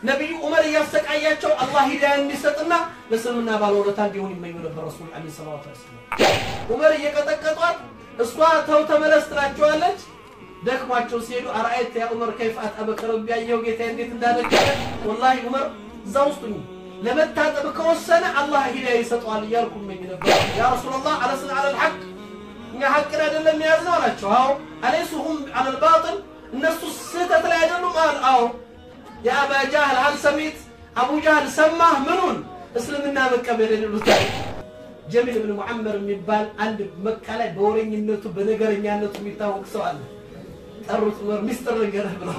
ነቢዩ ዑመር እያሰቃያቸው አላህ ሂዳያ እንዲሰጥና ለእስልምና ባለውለታ እንዲሆን ይመኙ ነበር ረሱል ዐለይሂ ሰላቱ ወሰላም። ዑመር እየቀጠቀጧት እሷ ተው ተመለስ ትላቸዋለች። ደክሟቸው ሲሄዱ አርአይት ያ ዑመር ከይፍ አጠበከ ረቢ ያየው ጌታ እንዴት እንዳደረገ ወላሂ ዑመር እዛ ውስጥ ሁኚ ለመታጠብ ከወሰነ አላህ ሂዳያ ይሰጠዋል እያልኩ እመኝ ነበር። ያ ረሱላላህ አለስና አለል ሐቅ እኛ ሐቅን አይደለም የያዝነው አላቸው። አዎ አለይሱ ሁም አለል ባጢል እነሱ ስህተት ላይ አይደሉም አል አዎ የአባ ጃህል ሀል ሰሚት አቡ ጃህል ሰማህ ምኑን እስልምና መቀበል ይሉታል። ጀሚል ብን ሙዓመር የሚባል አንድ መካ ላይ በወረኝነቱ በነገረኛነቱ የሚታወቅ ሰው አለ። ጠሩት ዑመር ሚስጥር ንገረህ ብለው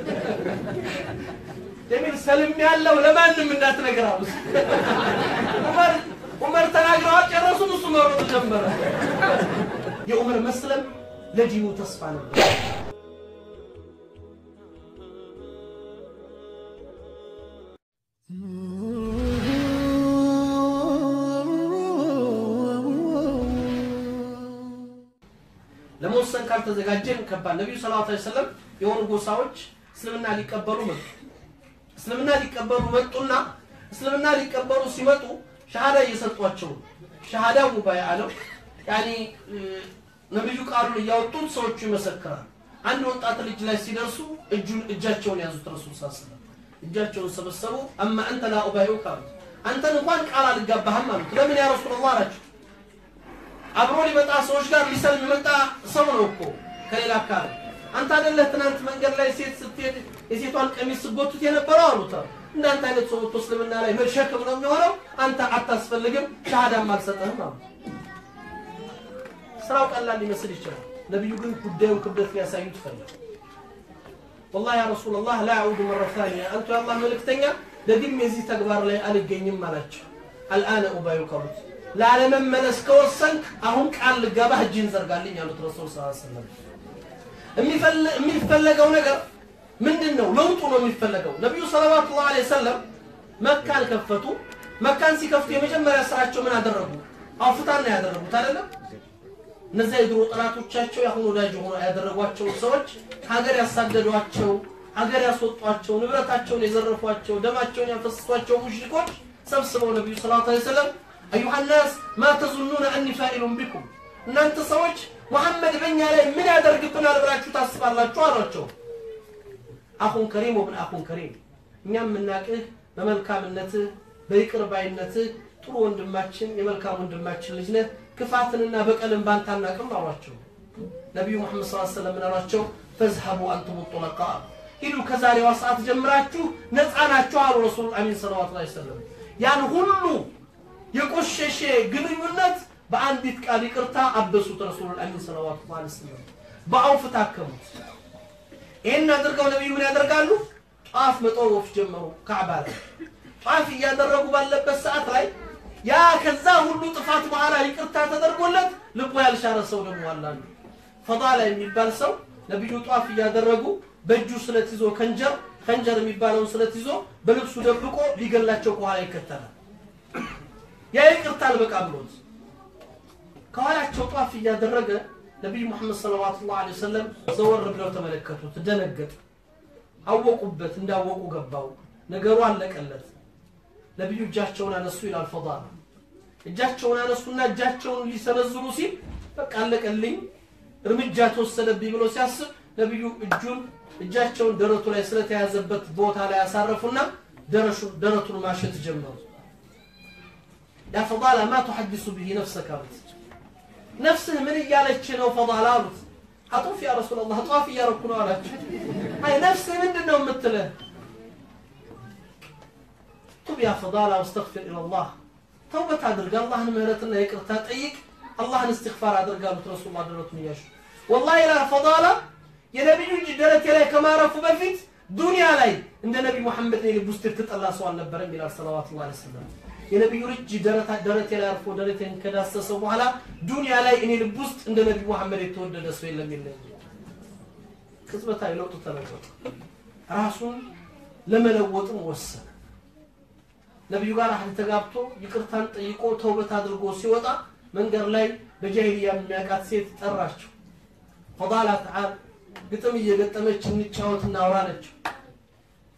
ጀሚል ሰልም ያለው ለማንም እንዳትነግር አሉት። ዑመር ዑመር ተናግረዋል ጨረሱን። እሱ መሮጥ ጀመረ። የዑመር መስለም ለዲኑ ተስፋ ነበር። ለመወሰን ካልተዘጋጀን ከባድ። ነቢዩ ሰለላሁ ዐለይሂ ወሰለም የሆኑ ጎሳዎች እስልምና ሊቀበሉ መጡ። እስልምና ሊቀበሉ መጡና እስልምና ሊቀበሉ ሲመጡ ሻሃዳ እየሰጧቸው ሻሃዳ ሙባይዓ ነው። ያኒ ነቢዩ ቃሉን እያወጡት ሰዎቹ ይመሰክራል። አንድ ወጣት ልጅ ላይ ሲደርሱ እጁን እጃቸውን ያዙት። ረሱል ስ ስለም እጃቸውን ሰበሰቡ። አማ አንተ ላ ኡባይዑከ አሉት። አንተን እንኳን ቃል አልጋባህም አሉት። ለምን ያ ረሱላላህ አላቸው። አብሮ ሊመጣ ሰዎች ጋር ሊሰልም የመጣ ሰው ነው እኮ ከሌላ አካባቢ። አንተ አይደለህ ትናንት መንገድ ላይ ሴት ስትሄድ የሴቷን ቀሚስ ስጎቱት የነበረው አሉት። እንዳንተ አይነት ሰው ወጥቶ እስልምና ላይ መሸክም ነው የሚሆነው። አንተ አታስፈልግም፣ ሻሃዳም አልሰጠህም አሉ። ስራው ቀላል ሊመስል ይችላል። ነቢዩ ግን ጉዳዩን ክብደት ሊያሳዩት ፈለጉ። ወላሂ ያ ረሱላላህ ላ አዑዱ መረ ታኒያ አንቱ የአላህ መልእክተኛ ደግሜ የዚህ ተግባር ላይ አልገኝም አላቸው። አልአነ ኡባዩከ አሉት። ላለመመለስ ከወሰንክ አሁን ቃል ልገባህ እጅን ዘርጋልኝ አሉት ረሱል ስ ሰለም። የሚፈለገው ነገር ምንድን ነው? ለውጡ ነው የሚፈለገው። ነቢዩ ሰለዋቱላሁ ዐለይሂ ወሰለም መካን ከፈቱ። መካን ሲከፍቱ የመጀመሪያ ስራቸው ምን አደረጉ? አውፍታን ነው ያደረጉት አይደለም? እነዚያ የድሮ ጠላቶቻቸው የአሁን ወዳጅ ሆኖ ያደረጓቸው ሰዎች ሀገር ያሳደዷቸው፣ ሀገር ያስወጧቸው፣ ንብረታቸውን የዘረፏቸው፣ ደማቸውን ያፈሰሷቸው ሙሽሪኮች ሰብስበው ነቢዩ ሰለላሁ ዐለይሂ ወሰለም አዩሃ ናስ ማ ተዙኑነ አኒ ፋኢሉን ቢኩም እናንተ ሰዎች ሙሐመድ በእኛ ላይ ምን ያደርግብናል ብላችሁ ታስባላችሁ አሏቸው። አኹን ከሪም ወብን አኹን ከሪም እኛም የምናቅህ በመልካምነትህ በይቅር ባይነትህ ጥሩ ወንድማችን የመልካም ወንድማችን ልጅ ነህ። ክፋትንና በቀልን ባንተ አናቅም አሏቸው። ነቢዩ ሙሐመድ ሰለላሁ ዐለይሂ ወሰለም ምን አሏቸው? ፈዝሀቡ አንቱም ጡለቃ ሂዱ ከዛሬዋ ሰዓት ጀምራችሁ ነፃ ናችሁ አሉ ረሱል አሚን ሰለዋቱ ዐለይሂ ወሰለም ያን ሁሉ የቆሸሸ ግንኙነት በአንዲት ቃል ይቅርታ አበሱት። ረሱሉል አሚን ሰለዋቱ ዐለይሂ ወሰለም በአውፍ ታከሙት። ይህን አድርገው ነቢዩ ምን ያደርጋሉ? ጧፍ መጠወፍ ጀመሩ። ካዕባ ላይ ጧፍ እያደረጉ ባለበት ሰዓት ላይ ያ ከዛ ሁሉ ጥፋት በኋላ ይቅርታ ተደርጎለት ልቡ ያልሻረ ሰው ደግሞ አላሉ። ፈዳላ የሚባል ሰው ነቢዩ ጧፍ እያደረጉ በእጁ ስለት ይዞ ከንጀር ከንጀር የሚባለውን ስለት ይዞ በልብሱ ደብቆ ሊገላቸው ከኋላ ይከተላል። ያ ይቅርታ አልበቃ ብሎት ከኋላቸው ጧፍ እያደረገ ነቢዩ ሙሐመድ ሰለዋቱላሁ ዐለይሂ ወሰለም ዘወር ብለው ተመለከቱት። ደነገጠ። አወቁበት፣ እንዳወቁ ገባው። ነገሩ አለቀለት። ነቢዩ እጃቸውን አነሱ ይላል ፈዳላ። እጃቸውን አነሱና እጃቸውን ሊሰነዝሩ ሲል በቃ አለቀልኝ፣ እርምጃ ተወሰደብኝ ብሎ ሲያስብ ነቢዩ እጁን እጃቸውን ደረቱ ላይ ስለተያዘበት ቦታ ላይ ያሳረፉና ደረቱን ማሸት ጀመሩ። ያ ፈዳላ ማ ቱሐዲሱ ብሂ ነፍሰክ አሉት። ነፍስህ ምን እያለች ነው ፈዳላ አሉት። አጡፍ ያ ረሱላላህ ጧፍ እያረኩ ነው አላቸው። አይ ነፍስህ ምንድን ነው የምትልህ? ቱብ ያ ፈዳላ ወስተግፊር ኢለላህ ተውበት አድርግ፣ አላህን ምህረትና ይቅርታ ጠይቅ፣ አላህን እስትግፋር አድርግ አሉት ረሱሉላህ ደረቱን እያሹ። ወላሂ ላ ፈዳላ የነቢዩ እጅ ደረቴ ላይ ከማረፉ በፊት ዱንያ ላይ እንደ ነቢ ሙሐመድ እኔ ልብ ውስጥ የተጠላ ሰው አልነበረም ይላል ሰለዋቱላህ ዐለይሂ ወሰለም። የነቢዩ እጅ ደረቴ ላይ አርፎ ደረቴን ከዳሰሰው በኋላ ዱንያ ላይ እኔ ልብ ውስጥ እንደ ነቢ ሙሐመድ የተወደደ ሰው የለም የለም። ቅጽበታዊ ለውጡ ተለወጠ። ራሱን ለመለወጥም ወሰነ። ነቢዩ ጋር አህል ተጋብቶ ይቅርታን ጠይቆ ተውበት አድርጎ ሲወጣ መንገድ ላይ በጃሂልያ የሚያውቃት ሴት ጠራቸው። ፈዳላ ተዓል ግጥም እየገጠመች እንጫወት እናውራ አለችው።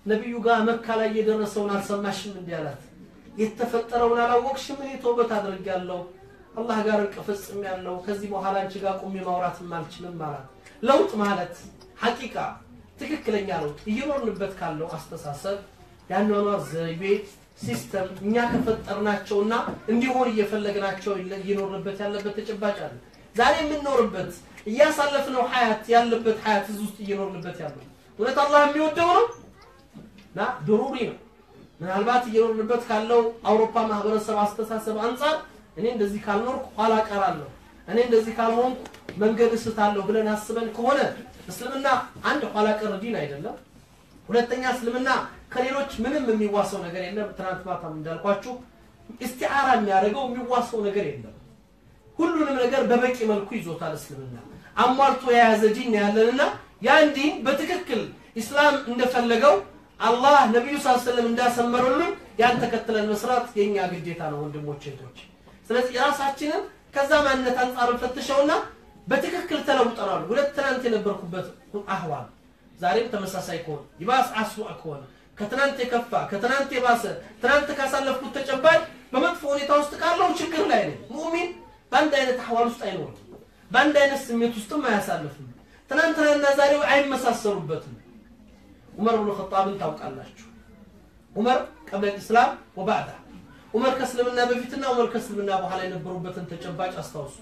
ነቢዩ ጋር መካ ላይ የደረሰውን አልሰማሽም እንዲህ አላት። የተፈጠረውን አላወቅሽም? እኔ ተውበት አድርጌያለሁ አላህ ጋር እርቅ ፈጽሜያለሁ። ከዚህ በኋላ አንቺ ጋር ቁሜ ማውራትም አልችልም አላት። ለውጥ ማለት ሐቂቃ ትክክለኛ ለውጥ እየኖርንበት ካለው አስተሳሰብ የአኗኗር ዘይቤ ሲስተም እኛ ከፈጠርናቸውና እንዲሆን እየፈለግናቸው እየኖርንበት ያለበት ተጨባጭ አለ። ዛሬ የምንኖርበት እያሳለፍነው ሀያት ያለበት ሀያት እዚህ ውስጥ እየኖርንበት ያለው እውነት አላህ የሚወደው ነው እና ድሩሪ ነው። ምናልባት እየኖርንበት ካለው አውሮፓ ማህበረሰብ አስተሳሰብ አንጻር እኔ እንደዚህ ካልኖርኩ ኋላ ቀራለሁ፣ እኔ እንደዚህ ካልሆንኩ መንገድ እስታለሁ ብለን አስበን ከሆነ እስልምና አንድ ኋላ ቀር ዲን አይደለም። ሁለተኛ እስልምና ከሌሎች ምንም የሚዋሰው ነገር የለም። ትናንት ማታም እንዳልኳችሁ ኢስቲዓራ የሚያደርገው የሚዋሰው ነገር የለም። ሁሉንም ነገር በበቂ መልኩ ይዞታል እስልምና አሟልቶ የያዘ ዲን ያለንና ያን ዲን በትክክል ኢስላም እንደፈለገው አላህ ነቢዩ ስ ሰለም እንዳሰመሩልን ያን ተከትለን መስራት የእኛ ግዴታ ነው ወንድሞች እህቶች ስለዚህ የራሳችንን ከዛ ማንነት አንጻር ፈትሸውና በትክክል ተለውጠናል ሁለት ትናንት የነበርኩበት አህዋል ዛሬም ተመሳሳይ ከሆነ ይባስ አስዋ ከሆነ ከትናንት የከፋ ከትናንት የባሰ ትናንት ካሳለፍኩት ተጨባጭ በመጥፎ ሁኔታ ውስጥ ካለው ችግር ላይ ነኝ ሙእሚን በአንድ አይነት አህዋል ውስጥ አይኖርም በአንድ አይነት ስሜት ውስጥም አያሳልፍም ትናንትናና ዛሬው አይመሳሰሉበትም ዑመር ብኑ ኸጣብን ታውቃላችሁ ዑመር ቀብለ ኢስላም ወባዕዳ ዑመር ከእስልምና በፊትና ዑመር ከእስልምና በኋላ የነበሩበትን ተጨባጭ አስታውሱ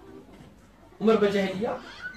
ዑመር በጃሂልያ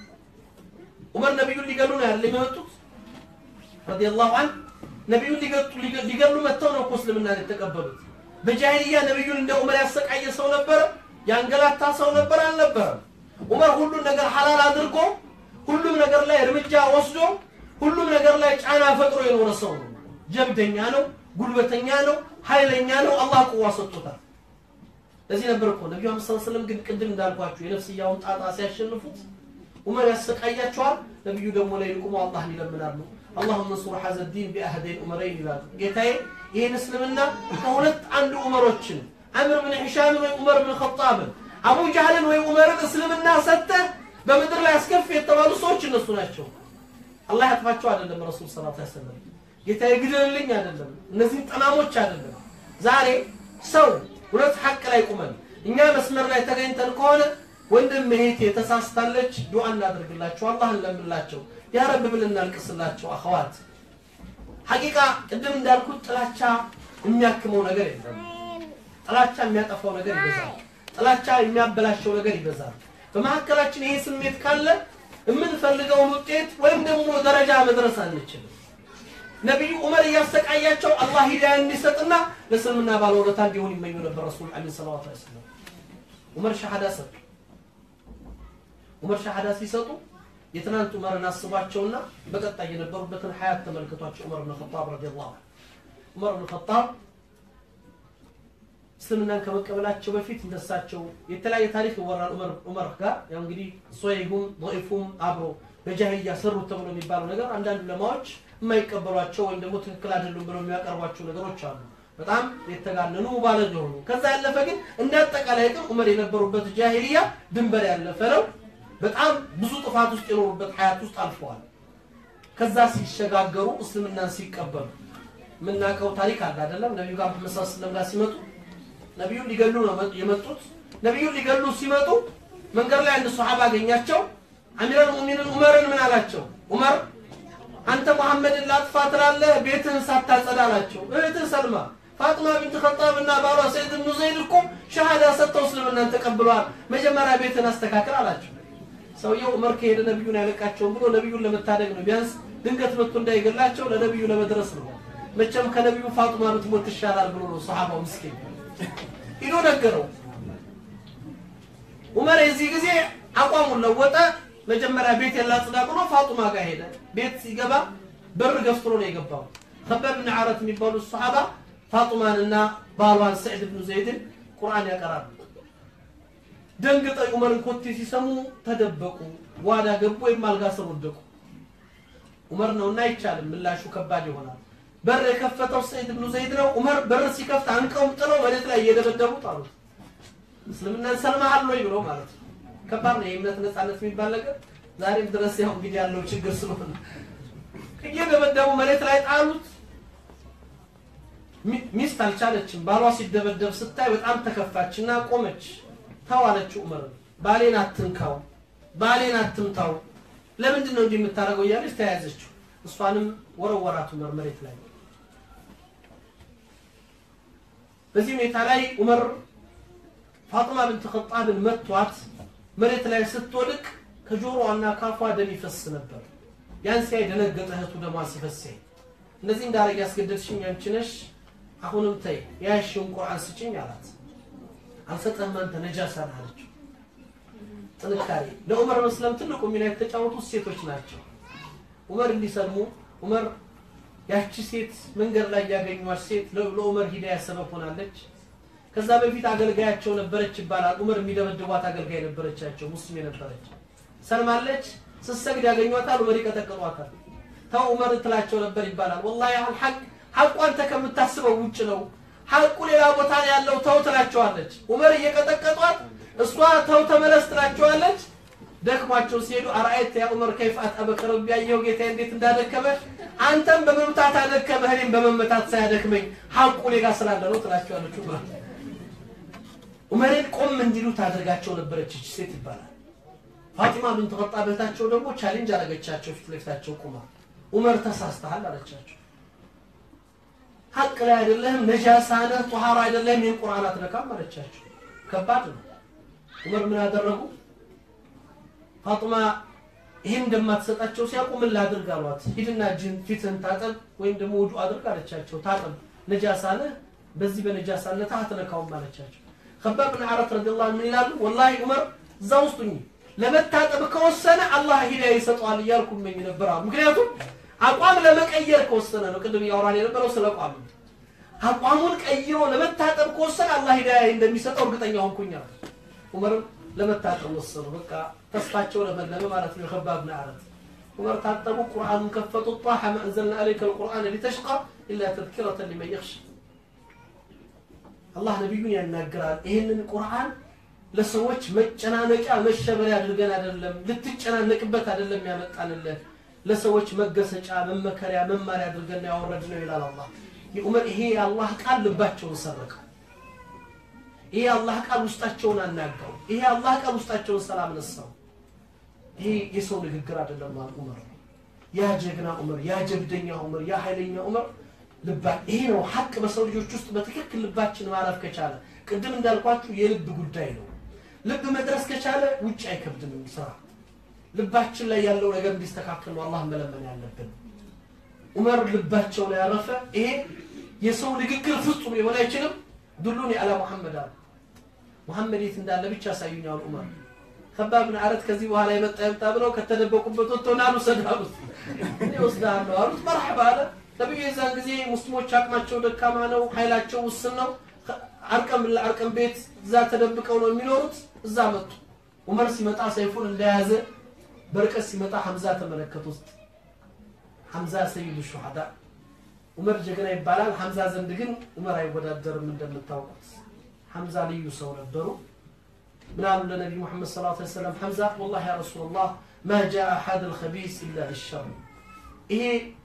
ዑመር ነቢዩን ሊገሉ ነው ያለ የመጡት ረዲየላሁ ዐንሁ ነቢዩን ሊገሉ መጥተው ነው እኮ እስልምናን የተቀበሉት በጃሂልያ ነቢዩን እንደ ዑመር ያሰቃየ ሰው ነበረ ያንገላታ ሰው ነበር አልነበረም ዑመር ሁሉን ነገር ሐላል አድርጎ ሁሉም ነገር ላይ እርምጃ ወስዶ ሁሉም ነገር ላይ ጫና ፈጥሮ የኖረ ሰው ነው ጀብደኛ ነው ጉልበተኛ ነው ኃይለኛ ነው አላህ ቁዋ ሰጥቶታል ለዚህ ነበር እኮ ነቢዩ አምስት ሰለም ግን ቅድም እንዳልኳችሁ የነፍስያውን ጣጣ ሲያሸንፉት ዑመር ያሰቃያቸዋል ነቢዩ ደግሞ ላይ ቁሞ አላህን ይለምናሉ اللهم انصر هذا الدين بأحدين عمرين ይላሉ ጌታዬ ይህን እስልምና ከሁለት አንዱ ዑመሮችን አምር ብን ሂሻም ወይ ዑመር ብን ኸጣብን አቡ ጃህልን ወይ ዑመርን እስልምና ሰጥተህ በምድር ላይ አስከፊ የተባሉ ሰዎች እነሱ ናቸው አላህ ያጥፋቸው አይደለም ረሱል ሰለላሁ ዐለይሂ ወሰለም ጌታ ይግደልልኝ አይደለም እነዚህን ጠማሞች አይደለም ዛሬ ሰው ሁለት ሐቅ ላይ ቁመን እኛ መስመር ላይ ተገኝተን ከሆነ ወንድም እህቴ ተሳስታለች ዱዓ እናደርግላቸው አላህ እንለምላቸው ያ ረብ ብል እናልቅስላቸው አኸዋት ሐቂቃ ቅድም እንዳልኩት ጥላቻ የሚያክመው ነገር የለም ጥላቻ የሚያጠፋው ነገር ይበዛል ጥላቻ የሚያበላሸው ነገር ይበዛል በመካከላችን ይሄ ስሜት ካለ የምንፈልገውን ውጤት ወይም ደግሞ ደረጃ መድረስ አንችልም ነቢዩ ዑመር እያሰቃያቸው አላህ ሂዳያ እንዲሰጥና ለእስልምና ባለውለታ እንዲሆን ይመኙ ነበር ረሱል ለ ሰላት ሰለም ዑመር ሻሃዳ ሰጡ ዑመር ሻሃዳ ሲሰጡ የትናንት ዑመርን አስቧቸውና በቀጣይ የነበሩበትን ሀያት ተመልክቷቸው ዑመር ብን ኸጣብ ረዲየላሁ ዑመር ብን ኸጣብ እስልምናን ከመቀበላቸው በፊት እንደሳቸው የተለያየ ታሪክ ይወራል ዑመር ዑመር ጋር ያው እንግዲህ ሶይሁም ضعيفም አብሮ በጃሂልያ ሰሩት ተብሎ የሚባለው ነገር አንዳንድ ለማዎች የማይቀበሏቸው ወይም ደግሞ ትክክል አይደሉም ብለው የሚያቀርቧቸው ነገሮች አሉ በጣም የተጋነኑ ባለግ የሆኑ ከዛ ያለፈ ግን እንደ አጠቃላይ ግን ዑመር የነበሩበት ጃሂልያ ድንበር ያለፈ ነው በጣም ብዙ ጥፋት ውስጥ የኖሩበት ሀያት ውስጥ አልፈዋል ከዛ ሲሸጋገሩ እስልምናን ሲቀበሉ የምናውቀው ታሪክ አለ አይደለም ነቢዩ ጋር መሐመድ ሰለላሁ ዐለይሂ ወሰለም ጋር ሲመጡ ነቢዩን ሊገሉ ነው የመጡት ነቢዩን ሊገሉ ሲመጡ መንገድ ላይ አንድ ሶሓባ አገኛቸው አሚረል ሙእሚንን ዑመርን ምን አላቸው ዑመር አንተ መሐመድን ላጥፋ ትላለህ ቤትህን ሳታጸዳ አላቸው እህትህ ሰልማ ፋጥማ ቢንት ኸጣብ እና ባሏ ሰይድ ብኑ ዘይድ እኮ ሸሃዳ ሰጥተው እስልምናን ተቀብለዋል መጀመሪያ ቤትን አስተካክል አላቸው ሰውየው ዑመር ከሄደ ነቢዩን አይለቃቸውም ብሎ ነቢዩን ለመታደግ ነው ቢያንስ ድንገት መጥቶ እንዳይገላቸው ለነቢዩ ለመድረስ ነው መቼም ከነቢዩ ፋጡማ ብትሞት ይሻላል ብሎ ነው ሰሓባው ምስኪን ሂዶ ነገረው ዑመር የዚህ ጊዜ አቋሙን ለወጠ መጀመሪያ ቤት የላጽዳ ብሎ ፋጡማ ጋር ሄደ ቤት ሲገባ በር ገፍትሮ ነው የገባው ከበብ ብን ዓረት የሚባሉት ሰሓባ ፋጡማንና ባሏን ሰዕድ ብኑ ዘይድን ቁርአን ያቀራሉ ደንግጠው ዑመርን ኮቴ ሲሰሙ ተደበቁ ጓዳ ገቡ ወይም አልጋ ስር ወደቁ ዑመር ነውና አይቻልም ምላሹ ከባድ ይሆናል በር የከፈተው ሰይድ ብኑ ዘይድ ነው ዑመር በር ሲከፍት አንቀውም ጥለው መሬት ላይ እየደበደቡት አሉት እስልምናን ሰልመሃል ወይ ብለው ማለት ነው ከባድ ነው የእምነት ነፃነት የሚባል ነገር ዛሬም ድረስ ያው እንግዲህ ያለው ችግር ስለሆነ እየደበደቡ መሬት ላይ ጣሉት ሚስት አልቻለችም። ባሏ ሲደበደብ ስታይ በጣም ተከፋችና ቆመች። ተዋለችው ዑመር ባሌን አትንካው፣ ባሌን አትምታው፣ ለምንድን ነው እንዲህ የምታደርገው እያለች ተያያዘችው። እሷንም ወረወራት ዑመር መሬት ላይ። በዚህ ሁኔታ ላይ ዑመር ፋጥማ ብንት ኸጣብን መቷት። መሬት ላይ ስትወድቅ ከጆሮዋና ካፏ ደም ይፈስ ነበር። ያን ሲያይ ደነገጠ። እህቱ ደሟ ሲፈስ እንደዚህ እንዳረግ ያስገደድሽኝ አንቺ ነሽ፣ አሁንም ተይ ያሽውን ቁርአን ስጭኝ አላት። አልሰጠህም አንተ ነጃሳ ነህ አለችው። ጥንካሬ ለዑመር መስለም ትልቁ ሚና የተጫወቱት ሴቶች ናቸው። ዑመር እንዲሰልሙ ዑመር ያቺ ሴት መንገድ ላይ ያገኟት ሴት ለዑመር ሂዳያ ሰበብ ሆናለች። ከዛ በፊት አገልጋያቸው ነበረች ይባላል። ዑመር የሚደበድቧት አገልጋይ ነበረቻቸው፣ ሙስሊም የነበረች ሰልማለች። ስትሰግድ ያገኟታል፣ ዑመር ይቀጠቅጧታል። ተው ዑመር ትላቸው ነበር ይባላል። ወላሂ አልሐቅ ሐቁ አንተ ከምታስበው ውጭ ነው፣ ሐቁ ሌላ ቦታ ነው ያለው፣ ተው ትላቸዋለች። ዑመር እየቀጠቀጧት እሷ ተው ተመለስ ትላቸዋለች። ደክሟቸው ሲሄዱ አርአይት ያ ዑመር ከይፍ አጠበከ ረቢ ያየው ጌታ እንዴት እንዳደከመ አንተም በመምታት አደከመህ እኔም በመመታት ሳያደክመኝ ሐቁ ሌላ ስላለ ነው ትላቸዋለች ዑመር ዑመርን ቆም እንዲሉ ታደርጋቸው ነበረች እች ሴት ይባላል። ፋጢማ ብንት ኸጣብ እህታቸው ደግሞ ቻሌንጅ አደረገቻቸው ፊት ለፊታቸው ቁማ ዑመር ተሳስተሃል አለቻቸው። ሀቅ ላይ አይደለህም፣ ነጃሳ ነህ፣ ጧሃራ አይደለህም፣ ይህን ቁርአን አትነካም አለቻቸው። ከባድ ነው። ዑመር ምን አደረጉ? ፋጢማ ይህን እንደማትሰጣቸው ሲያውቁ ምን ላድርግ አሏት። ሂድና እጅህን ፊትህን ታጠብ ወይም ደግሞ ውዱ አድርግ አለቻቸው። ታጠብ፣ ነጃሳ ነህ፣ በዚህ በነጃሳነት አትነካውም አለቻቸው። ከባብ ብን ዓረት ረዲየላሁ ዐንሁ ምን ይላሉ? ወላሂ ዑመር እዛ ውስጥ ሁኚ ለመታጠብ ከወሰነ አላህ ሂዳያ ይሰጠዋል እያልኩ እመኝ ነበር አሉ። ምክንያቱም አቋም ለመቀየር ከወሰነ ነው። ቅድም እያወራን የነበረው ስለ አቋም ነው። አቋሙን ቀይሮ ለመታጠብ ከወሰነ አላህ ሂዳያ እንደሚሰጠው እርግጠኛ ሆንኩኝ አሉ። ዑመርም ለመታጠብ ወሰኑ። በቃ ተስፋቸው ለመለመ ማለት ነው። ከባብ ብን ዓረት ዑመር ታጠቡ፣ ቁርአኑን ከፈቱ። ጣሐ ማ አንዘልና ዐለይከ አልቁርአነ ሊተሽቃ ኢላ ተዝኪረተን ሊመን የኽሻ አላህ ነቢዩን ያናግራል። ይህንን ቁርአን ለሰዎች መጨናነቂያ መሸበሪያ አድርገን አይደለም፣ ልትጨናነቅበት አይደለም ያመጣንልህ፣ ለሰዎች መገሰጫ፣ መመከሪያ፣ መማሪያ አድርገን ያወረድነው ይላል አላህ። የዑመር ይሄ የአላህ ቃል ልባቸውን ሰረቀው። ይሄ የአላህ ቃል ውስጣቸውን አናጋው። ይሄ የአላህ ቃል ውስጣቸውን ሰላም ነሳው። ይሄ የሰው ንግግር አይደለም ማለት ዑመር፣ ያ ጀግና ዑመር፣ ያ ጀብደኛ ዑመር፣ ያ ኃይለኛ ዑመር ልባ ይሄ ነው ሀቅ በሰው ልጆች ውስጥ በትክክል ልባችን ማረፍ ከቻለ ቅድም እንዳልኳችሁ የልብ ጉዳይ ነው። ልብ መድረስ ከቻለ ውጭ አይከብድም ስራ። ልባችን ላይ ያለው ነገር እንዲስተካከል ነው አላህ መለመን ያለብን። ዑመር ልባቸው ላይ ያረፈ ይሄ የሰው ንግግር ፍጹም ሊሆን አይችልም። ዱሉኒ አላ ሙሐመድ አሉ። ሙሐመድ የት እንዳለ ብቻ ያሳዩኛል ዑመር። ከባብ ብን ዓረት ከዚህ በኋላ የመጣ የመጣ ብለው ከተደበቁበት ወጥተው ና ልውሰድ አሉት። እኔ ወስድሃለሁ አሉት። መርሐባ አለ። ነቢዩ የዛን ጊዜ ሙስሊሞች አቅማቸው ደካማ ነው፣ ኃይላቸው ውስን ነው። አርቀም ለአርቀም ቤት እዛ ተደብቀው ነው የሚኖሩት። እዛ መጡ። ዑመር ሲመጣ ሰይፉን እንደያዘ በርቀት ሲመጣ ሐምዛ ተመለከቱት። ሐምዛ ሰይዱ ሹሃዳ ዑመር ጀግና ይባላል። ሐምዛ ዘንድ ግን ዑመር አይወዳደርም። እንደምታውቁት ሐምዛ ልዩ ሰው ነበሩ። ምን አሉ ለነቢ ሙሐመድ ሰለላሁ ዐለይሂ ወሰለም ሐምዛ ወላሂ ያ ረሱላላህ ማ ጃአ ሀደ ልኸቢስ ኢላ ሊሸር ይሄ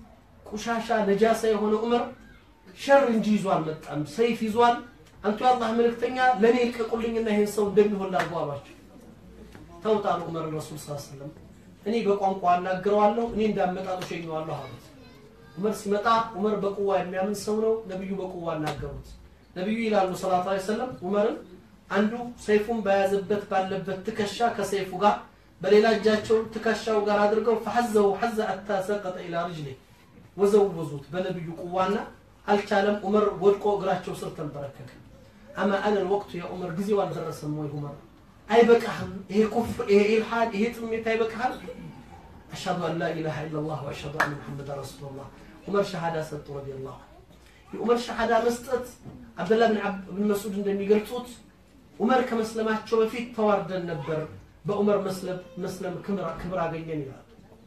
ቆሻሻ ነጃሳ የሆነ ዑመር ሸር እንጂ ይዞ አልመጣም፣ ሰይፍ ይዟል። አንቱ የአላህ መልእክተኛ ለእኔ ይልቀቁልኝና ይህን ሰው እንደሚሆን ላድርገው አሏቸው። ተውጣሉ ዑመር ረሱል ስ ሰለም እኔ በቋንቋ አናግረዋለሁ፣ እኔ እንዳመጣጡ ሸኘዋለሁ አሉት። ዑመር ሲመጣ ዑመር በቁዋ የሚያምን ሰው ነው። ነቢዩ በቁዋ አናገሩት። ነቢዩ ይላሉ ሰላቱ ዐለይሂ ወሰለም ዑመርን አንዱ ሰይፉን በያዘበት ባለበት ትከሻ ከሰይፉ ጋር በሌላ እጃቸው ትከሻው ጋር አድርገው ፈሐዘው ሐዘ አታ ሰቀጠ ኢላ ርጅሌ ወዘወዙት በነቢዩ ቁዋና አልቻለም። ዑመር ወድቆ እግራቸው ስር ተንበረከከ። አማ አነ ወቅቱ ያ ዑመር ጊዜው አልደረሰም ወይ ዑመር አይበቃህም? ይሄ ኩፍር፣ ይሄ ኢልሓድ፣ ይሄ ጥሜት አይበቃህም? አሽሀዱ አን ላ ኢላሃ ኢለላህ ወአሽሀዱ አነ ሙሐመዳን ረሱሉላህ ዑመር ሸሃዳ ሰጡ ረዲየላሁ የዑመር ሸሃዳ መስጠት አብደላህ ብን መስዑድ እንደሚገልጹት ዑመር ከመስለማቸው በፊት ተዋርደን ነበር፣ በዑመር መስለም ክብር አገኘን ይላሉ።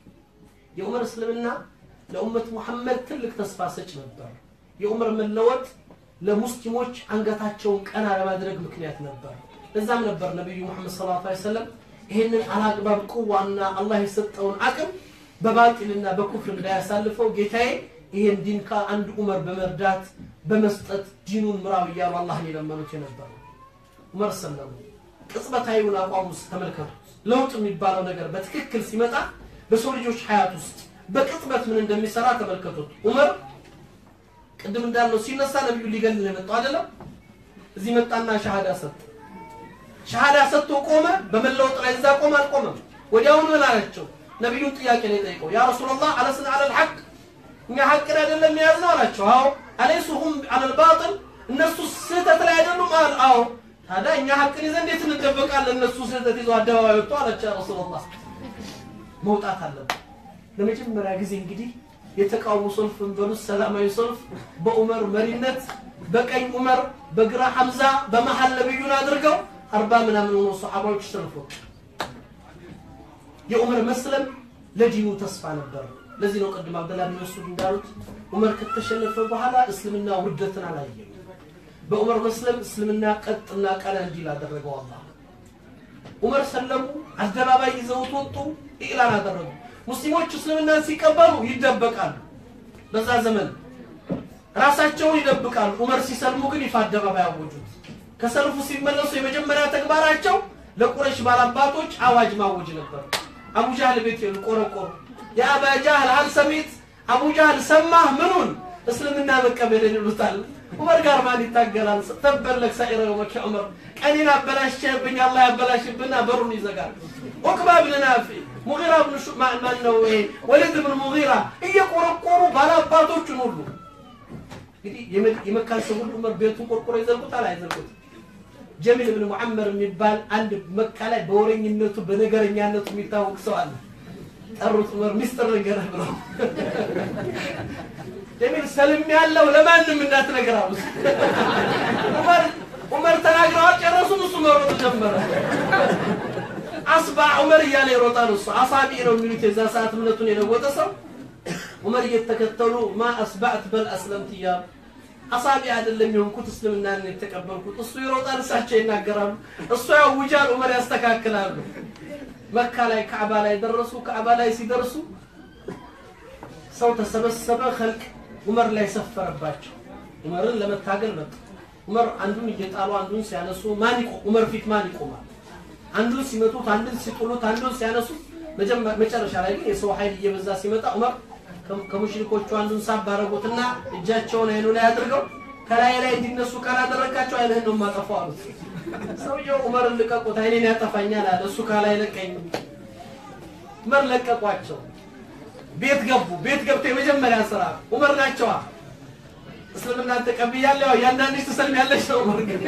የዑመር እስልምና ለኡመት ሙሐመድ ትልቅ ተስፋ ሰጭ ነበር። የዑመር መለወጥ ለሙስሊሞች አንገታቸውን ቀና ለማድረግ ምክንያት ነበር። ለዛም ነበር ነቢዩ ሙሐመድ ሰለላሁ ዐለይሂ ወሰለም ይህንን አላግባብ ቁዋና አላህ የሰጠውን አቅም በባጢልና በኩፍር እንዳያሳልፈው ጌታዬ ይሄን ዲን ከአንድ ዑመር በመርዳት በመስጠት ዲኑን ምራው እያሉ አላህን የለመኑት የነበሩ ዑመር ሰለሙ። ቅጽበታዊውን አቋም ውስጥ ተመልከቱት። ለውጥ የሚባለው ነገር በትክክል ሲመጣ በሰው ልጆች ሀያት ውስጥ በቅጽበት ምን እንደሚሰራ ተመልከቱት። ዑመር ቅድም እንዳልነው ሲነሳ ነቢዩ ሊገል ነው የመጣው አይደለም። እዚህ መጣና ሻሃዳ ሰጠ። ሻሃዳ ሰጥቶ ቆመ። በመለወጥ ላይ እዛ ቆመ አልቆመም። ወዲያውኑ ምን አላቸው? ነቢዩን ጥያቄ ነው የጠየቀው። ያ ረሱላላህ አለስና አለል ሐቅ እኛ ሐቅን አይደለም የያዝነው አላቸው። አዎ አለይሱ ሁም አለል ባጥል እነሱ ስህተት ላይ አይደሉም አለ። አዎ ታዲያ እኛ ሐቅን ይዘን እንዴት እንደበቃለን? እነሱ ስህተት ይዘው አደባባይ ወጥቶ አላቸው። ያ ረሱላላህ መውጣት አለብን። ለመጀመሪያ ጊዜ እንግዲህ የተቃውሞ ሰልፍን በሉት ሰላማዊ ሰልፍ በዑመር መሪነት በቀኝ ዑመር በግራ ሐምዛ በመሃል ነብዩን አድርገው አርባ ምናምን ሆኖ ሰሓባዎች ሰልፍ ወጡ። የዑመር መስለም ለዲኑ ተስፋ ነበር። ለዚህ ነው ቅድም አብደላ ብን መስዑድ እንዳሉት ዑመር ከተሸነፈ በኋላ እስልምና ውርደትን አላየም። በዑመር መስለም እስልምና ቀጥና ቀና እንዲል አደረገው አላህ። ዑመር ሰለሙ፣ አደባባይ ይዘውት ወጡ፣ ኢዕላን አደረጉ። ሙስሊሞች እስልምናን ሲቀበሉ ይደበቃሉ። በዛ ዘመን ራሳቸውን ይደብቃሉ። ዑመር ሲሰልሙ ግን ይፋ አደባባይ አወጁት። ከሰልፉ ሲመለሱ የመጀመሪያ ተግባራቸው ለቁረሽ ባላባቶች አዋጅ ማወጅ ነበር። አቡ ጃህል ቤት ሄዱ፣ ቆረቆሩ። የአባ ጃህል ሀል ሰሚት አቡ ጃህል ሰማህ ምኑን እስልምና መቀበልን ይሉታል። ዑመር ጋር ማን ይታገላል? ተበለክ ሳኢረ የውመከ ዑመር ቀኔን አበላሽብኝ አላህ ያበላሽብና በሩን ይዘጋል። ዑቅባ ብን ናፊ ሙጊራ ብን ማን ነው ይሄ ወሊድ ብን ሙጊራ እየቆረቆሩ ባላባቶቹን ሁሉ እንግዲህ የመካን ሰው ሁሉ ዑመር ቤቱን ቆርቆሮ ይዘልቁታል አይዘልቁት? ጀሚል ብን ሙዓመር የሚባል አንድ መካ ላይ በወረኝነቱ በነገረኛነቱ የሚታወቅ ሰው አለ። ጠሩት ዑመር ሚስጥር ንገረህ ብለው ጀሚል ሰልም ያለው ለማንም እንዳትነግር አሉት። ዑመር ዑመር ተናግረው አልጨረሱም። እሱ መሮጥ ጀመረ። አስባ ዑመር እያለ ይሮጣል። እሱ አሳቢ ነው የሚሉት የዛ ሰዓት እምነቱን የለወጠ ሰው ዑመር እየተከተሉ ማ አስባዕት በል አስለምት እያሉ አሳቢ አይደለም የሆንኩት እስልምናን የተቀበልኩት። እሱ ይሮጣል፣ እሳቸው ይናገራሉ። እሱ ያውጃል፣ ዑመር ያስተካክላሉ። መካ ላይ ካዕባ ላይ ደረሱ። ካዕባ ላይ ሲደርሱ ሰው ተሰበሰበ። ኸልቅ ዑመር ላይ ሰፈረባቸው። ዑመርን ለመታገል መጡ። ዑመር አንዱን እየጣሉ አንዱን ሲያነሱ ማን ይቆ ዑመር ፊት ማን ይቆማል? አንዱን ሲመቱት፣ አንዱን ሲጥሉት፣ አንዱን ሲያነሱት፣ መጨረሻ ላይ ግን የሰው ኃይል እየበዛ ሲመጣ ዑመር ከሙሽሪኮቹ አንዱን ሳብ አደረጉትና እጃቸውን አይኑ ላይ አድርገው ከላይ ላይ እንዲነሱ ካላደረካቸው አይንህን ነው የማጠፋው አሉት። ሰውየው ዑመርን ልቀቁት፣ አይኔን ያጠፋኛል አለ። እሱ ካላይ ለቀኝ። ዑመር ለቀቋቸው። ቤት ገቡ። ቤት ገብተው የመጀመሪያ ስራ ዑመር ናቸዋ። እስልምናን ተቀብያለሁ፣ እያንዳንድሽ ትሰልሚያለሽ ነው ዑመር ግን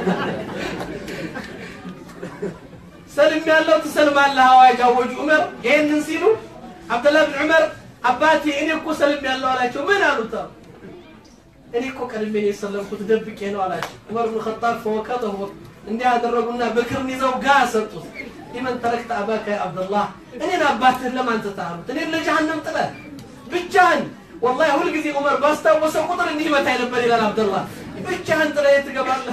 ሰልም ያለው ትሰልማለህ አዋጅ አወጁ ዑመር። ይሄንን ሲሉ አብደላህ ብን ዑመር አባቴ እኔ እኮ ሰልም ያለው አላቸው። ምን አሉት? እኔ እኮ ቀድሜ ነው የሰለምኩት ደብቄ ነው አላቸው። ዑመር ብን ኸጣብ ፈወከተሁ እንዲህ ያደረጉና በክርን ይዘው ጋ ሰጡት። ሊመን ተረክተ አባከ ያ አብደላህ እኔን አባትህን ለማን ትተሃሉት? እኔን ለጀሃነም ጥለህ ብቻህን። ወላሂ ሁልጊዜ ዑመር ባስታወሰው ቁጥር እንዲህ መታኝ ነበር ይላል አብደላህ። ብቻህን ጥለህ የት ትገባለህ?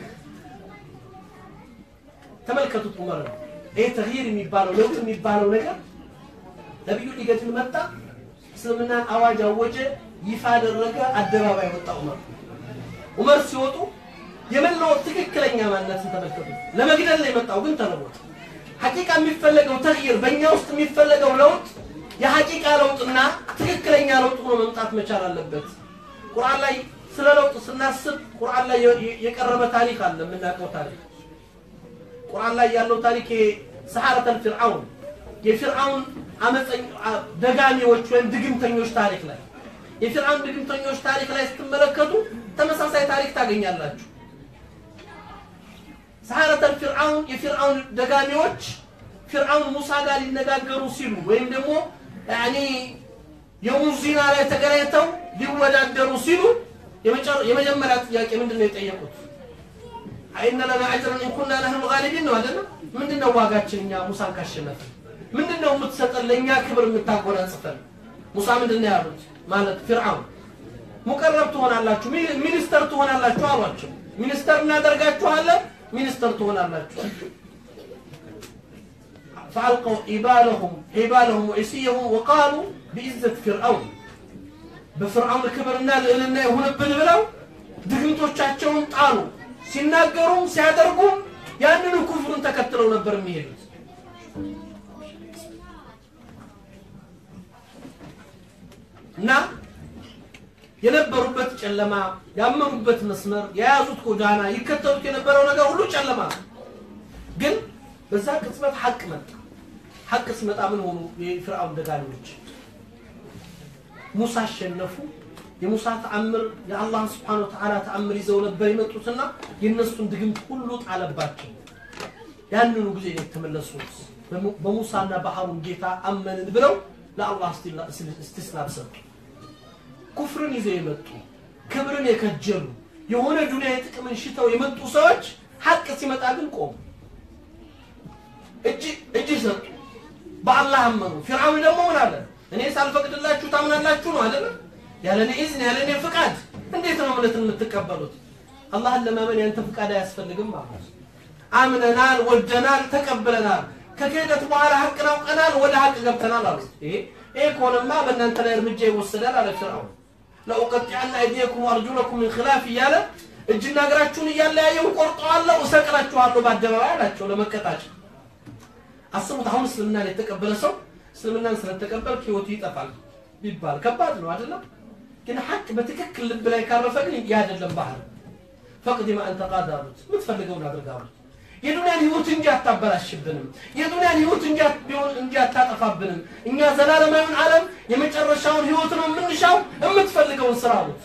ተመልከቱት ዑመር ነው። ይሄ ተግይር የሚባለው ለውጥ የሚባለው ነገር ነቢዩ ሊገድል መጣ። እስልምናን አዋጅ አወጀ፣ ይፋ አደረገ፣ አደባባይ ወጣ ዑመር። ዑመር ሲወጡ የመለወጥ ትክክለኛ ማንነትን ተመልከቱ። ለመግደል ነው የመጣው ግን ተለወጠ። ሐቂቃ የሚፈለገው ተግይር በእኛ ውስጥ የሚፈለገው ለውጥ የሐቂቃ ለውጥና ትክክለኛ ለውጥ ሆኖ መምጣት መቻል አለበት። ቁርአን ላይ ስለ ለውጥ ስናስብ ቁርአን ላይ የቀረበ ታሪክ አለ፣ የምናውቀው ታሪክ ቁርአን ላይ ያለው ታሪክ ሰሐረተል ፊርዓውን የፊርዓውን አመፀኝ ደጋሚዎች ወይም ድግምተኞች ታሪክ ላይ የፊርዓውን ድግምተኞች ታሪክ ላይ ስትመለከቱ ተመሳሳይ ታሪክ ታገኛላችሁ። ሰሐረተል ፊርዓውን የፊርዓውን ደጋሚዎች ፊርዓውን ሙሳ ጋር ሊነጋገሩ ሲሉ ወይም ደግሞ ያኒ የሙዝ ዚና ላይ ተገናኝተው ሊወዳደሩ ሲሉ የመጀመሪያ ጥያቄ ምንድን ነው የጠየቁት? አይነ ለና አጅረን ኢንኩና ነህኑ ጋሊቢን ነው አይደለም? ምንድን ነው ዋጋችን እኛ ሙሳን ካሸነፍን? ምንድን ነው የምትሰጠን ለእኛ ክብር የምታጎናጽፈን? ሙሳ ምንድን ነው ያሉት? ማለት ፊርዓውን ሙቀረብ ትሆናላችሁ፣ ሚኒስተር ትሆናላችሁ አሏቸው። ሚኒስተር እናደርጋችኋለን፣ ሚኒስተር ትሆናላችሁ። فألقوا حبالهم حبالهم وعصيهم وقالوا بعزة فرعون በፍርዓውን ክብርና ልዕልና ይሁንብን ብለው ድግምቶቻቸውን ጣሉ። ሲናገሩም ሲያደርጉም ያንኑ ኩፍሩን ተከትለው ነበር የሚሄዱት። እና የነበሩበት ጨለማ፣ ያመኑበት መስመር፣ የያዙት ጎዳና፣ ይከተሉት የነበረው ነገር ሁሉ ጨለማ ነው። ግን በዛ ቅጽበት ሐቅ መጣ። ሐቅ ሲመጣ ምን ሆኑ? የፍርዓውን ደጋሚዎች ሙሳ አሸነፉ። የሙሳ ተአምር የአላህ ስብሓነ ወተዓላ ተአምር ይዘው ነበር የመጡትና የእነሱን ድግምት ሁሉ ጣለባቸው። ያንኑ ጊዜ ነው የተመለሱት። በሙሳና በሃሩን ጌታ አመንን ብለው ለአላህ እስቲስላም ሰጡ። ኩፍርን ይዘው የመጡ ክብርን የከጀሉ የሆነ ዱንያ የጥቅምን ሽተው የመጡ ሰዎች ሐቅ ሲመጣ ግን ቆሙ፣ እጅ ሰጡ፣ በአላህ አመኑ። ፊርዓውን ደግሞ ምን አለ? እኔ ሳልፈቅድላችሁ ታምናላችሁ ነው አይደለም? ያለ እኔ ኢዝን ያለ እኔ ፍቃድ እንዴት ነው እምነትን የምትቀበሉት? አላህን ለማመን ያንተ ፍቃድ አያስፈልግም ማለት አምነናል፣ ወደናል፣ ተቀብለናል። ከክህደት በኋላ ሐቅን አውቀናል፣ ወደ ሐቅ ገብተናል አሉት። ይሄ ይሄ ከሆነማ በእናንተ ላይ እርምጃ ይወሰዳል አለ ፊርዓውን። ለኡቀጢዐነ አይዲየኩም ወአርጁለኩም ሚን ኺላፍ እያለ እጅና እግራችሁን እያለያየሁ ቆርጠዋለሁ፣ እሰቅላችኋለሁ በአደባባይ አላቸው ለመቀጣጫ። አስቡት፣ አሁን እስልምናን የተቀበለ ሰው እስልምናን ስለተቀበልክ ህይወቱ ይጠፋል ቢባል ከባድ ነው አይደለም? ግን ሐቅ በትክክል ልብ ላይ ካረፈ ግን ያ አይደለም ባህል ፈቅድ ማ አንተ ቃድ አሉት። የምትፈልገውን አድርግ አሉት። የዱንያን ህይወት እንጂ አታበላሽብንም፣ የዱንያን ህይወት እንጂ ቢሆን እንጂ አታጠፋብንም። እኛ ዘላለማዊውን ዓለም የመጨረሻውን ህይወት ነው የምንሻው፣ የምትፈልገውን ስራ አሉት።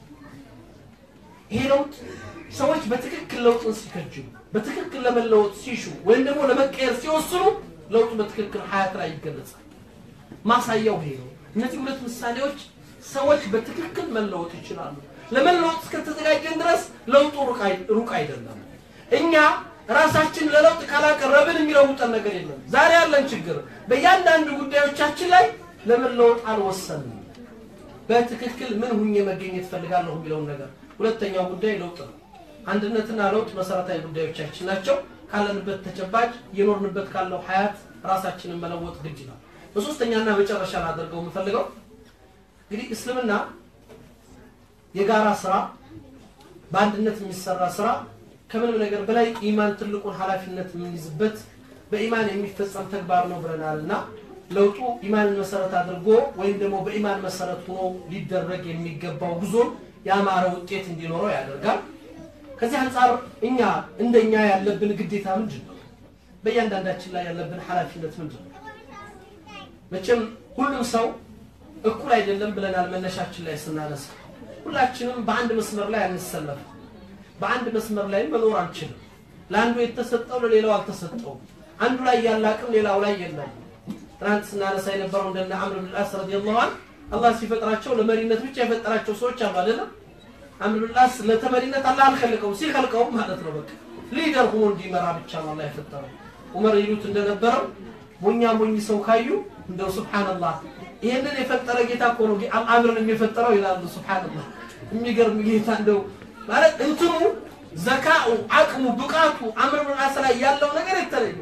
ይሄ ለውጥ ሰዎች በትክክል ለውጥን ሲከጅሉ፣ በትክክል ለመለወጥ ሲሹ ወይም ደግሞ ለመቀየር ሲወስኑ ለውጡ በትክክል ሀያት ላይ ይገለጻል። ማሳያው ይሄ ነው። እነዚህ ሁለት ምሳሌዎች ሰዎች በትክክል መለወጥ ይችላሉ። ለመለወጥ እስከተዘጋጀን ድረስ ለውጡ ሩቅ አይደለም። እኛ ራሳችን ለለውጥ ካላቀረብን የሚለውጠን ነገር የለም። ዛሬ ያለን ችግር በእያንዳንዱ ጉዳዮቻችን ላይ ለመለወጥ አልወሰንም። በትክክል ምን ሁኜ መገኘት ፈልጋለሁ የሚለውን ነገር። ሁለተኛው ጉዳይ ለውጥ ነው። አንድነትና ለውጥ መሰረታዊ ጉዳዮቻችን ናቸው። ካለንበት ተጨባጭ የኖርንበት ካለው ሀያት ራሳችንን መለወጥ ግድ ነው። በሶስተኛና መጨረሻ ላደርገው የምፈልገው እንግዲህ እስልምና የጋራ ስራ በአንድነት የሚሰራ ስራ ከምንም ነገር በላይ ኢማን ትልቁን ኃላፊነት የምንይዝበት በኢማን የሚፈጸም ተግባር ነው ብለናል እና ለውጡ ኢማንን መሰረት አድርጎ ወይም ደግሞ በኢማን መሰረት ሆኖ ሊደረግ የሚገባው ጉዞን ያማረ ውጤት እንዲኖረው ያደርጋል። ከዚህ አንጻር እኛ እንደኛ ያለብን ግዴታ ምንድን ነው? በእያንዳንዳችን ላይ ያለብን ኃላፊነት ምንድን ነው? መቼም ሁሉም ሰው እኩል አይደለም ብለናል መነሻችን ላይ ስናነሳ። ሁላችንም በአንድ መስመር ላይ አንሰለፍም። በአንድ መስመር ላይ መኖር አንችልም። ለአንዱ የተሰጠው ለሌላው አልተሰጠውም። አንዱ ላይ ያለ አቅም ሌላው ላይ የለም። ትናንት ስናነሳ የነበረው እንደነ አምር ብን አስ ረዲየላሁ ዐንሁ አላህ ሲፈጥራቸው ለመሪነት ብቻ የፈጠራቸው ሰዎች አሉ አይደለም። አምር ብን አስ ለተመሪነት አላህ አልከልቀውም፣ ሲከልቀውም ማለት ነው በቃ ሊደር ሆኖ እንዲመራ ብቻ ነው አላህ የፈጠረው። ዑመር ይሉት እንደነበረው ሞኛ ሞኝ ሰው ካዩ እንደው ሱብሃንአላህ ይሄንን የፈጠረ ጌታ እኮ ነው አምርን የፈጠረው ይላሉ። ሱብሃንአላህ የሚገርም ጌታ እንደው ማለት እንትኑ ዘካኡ አቅሙ ብቃቱ አምር ብን አስ ላይ ያለው ነገር የተለየ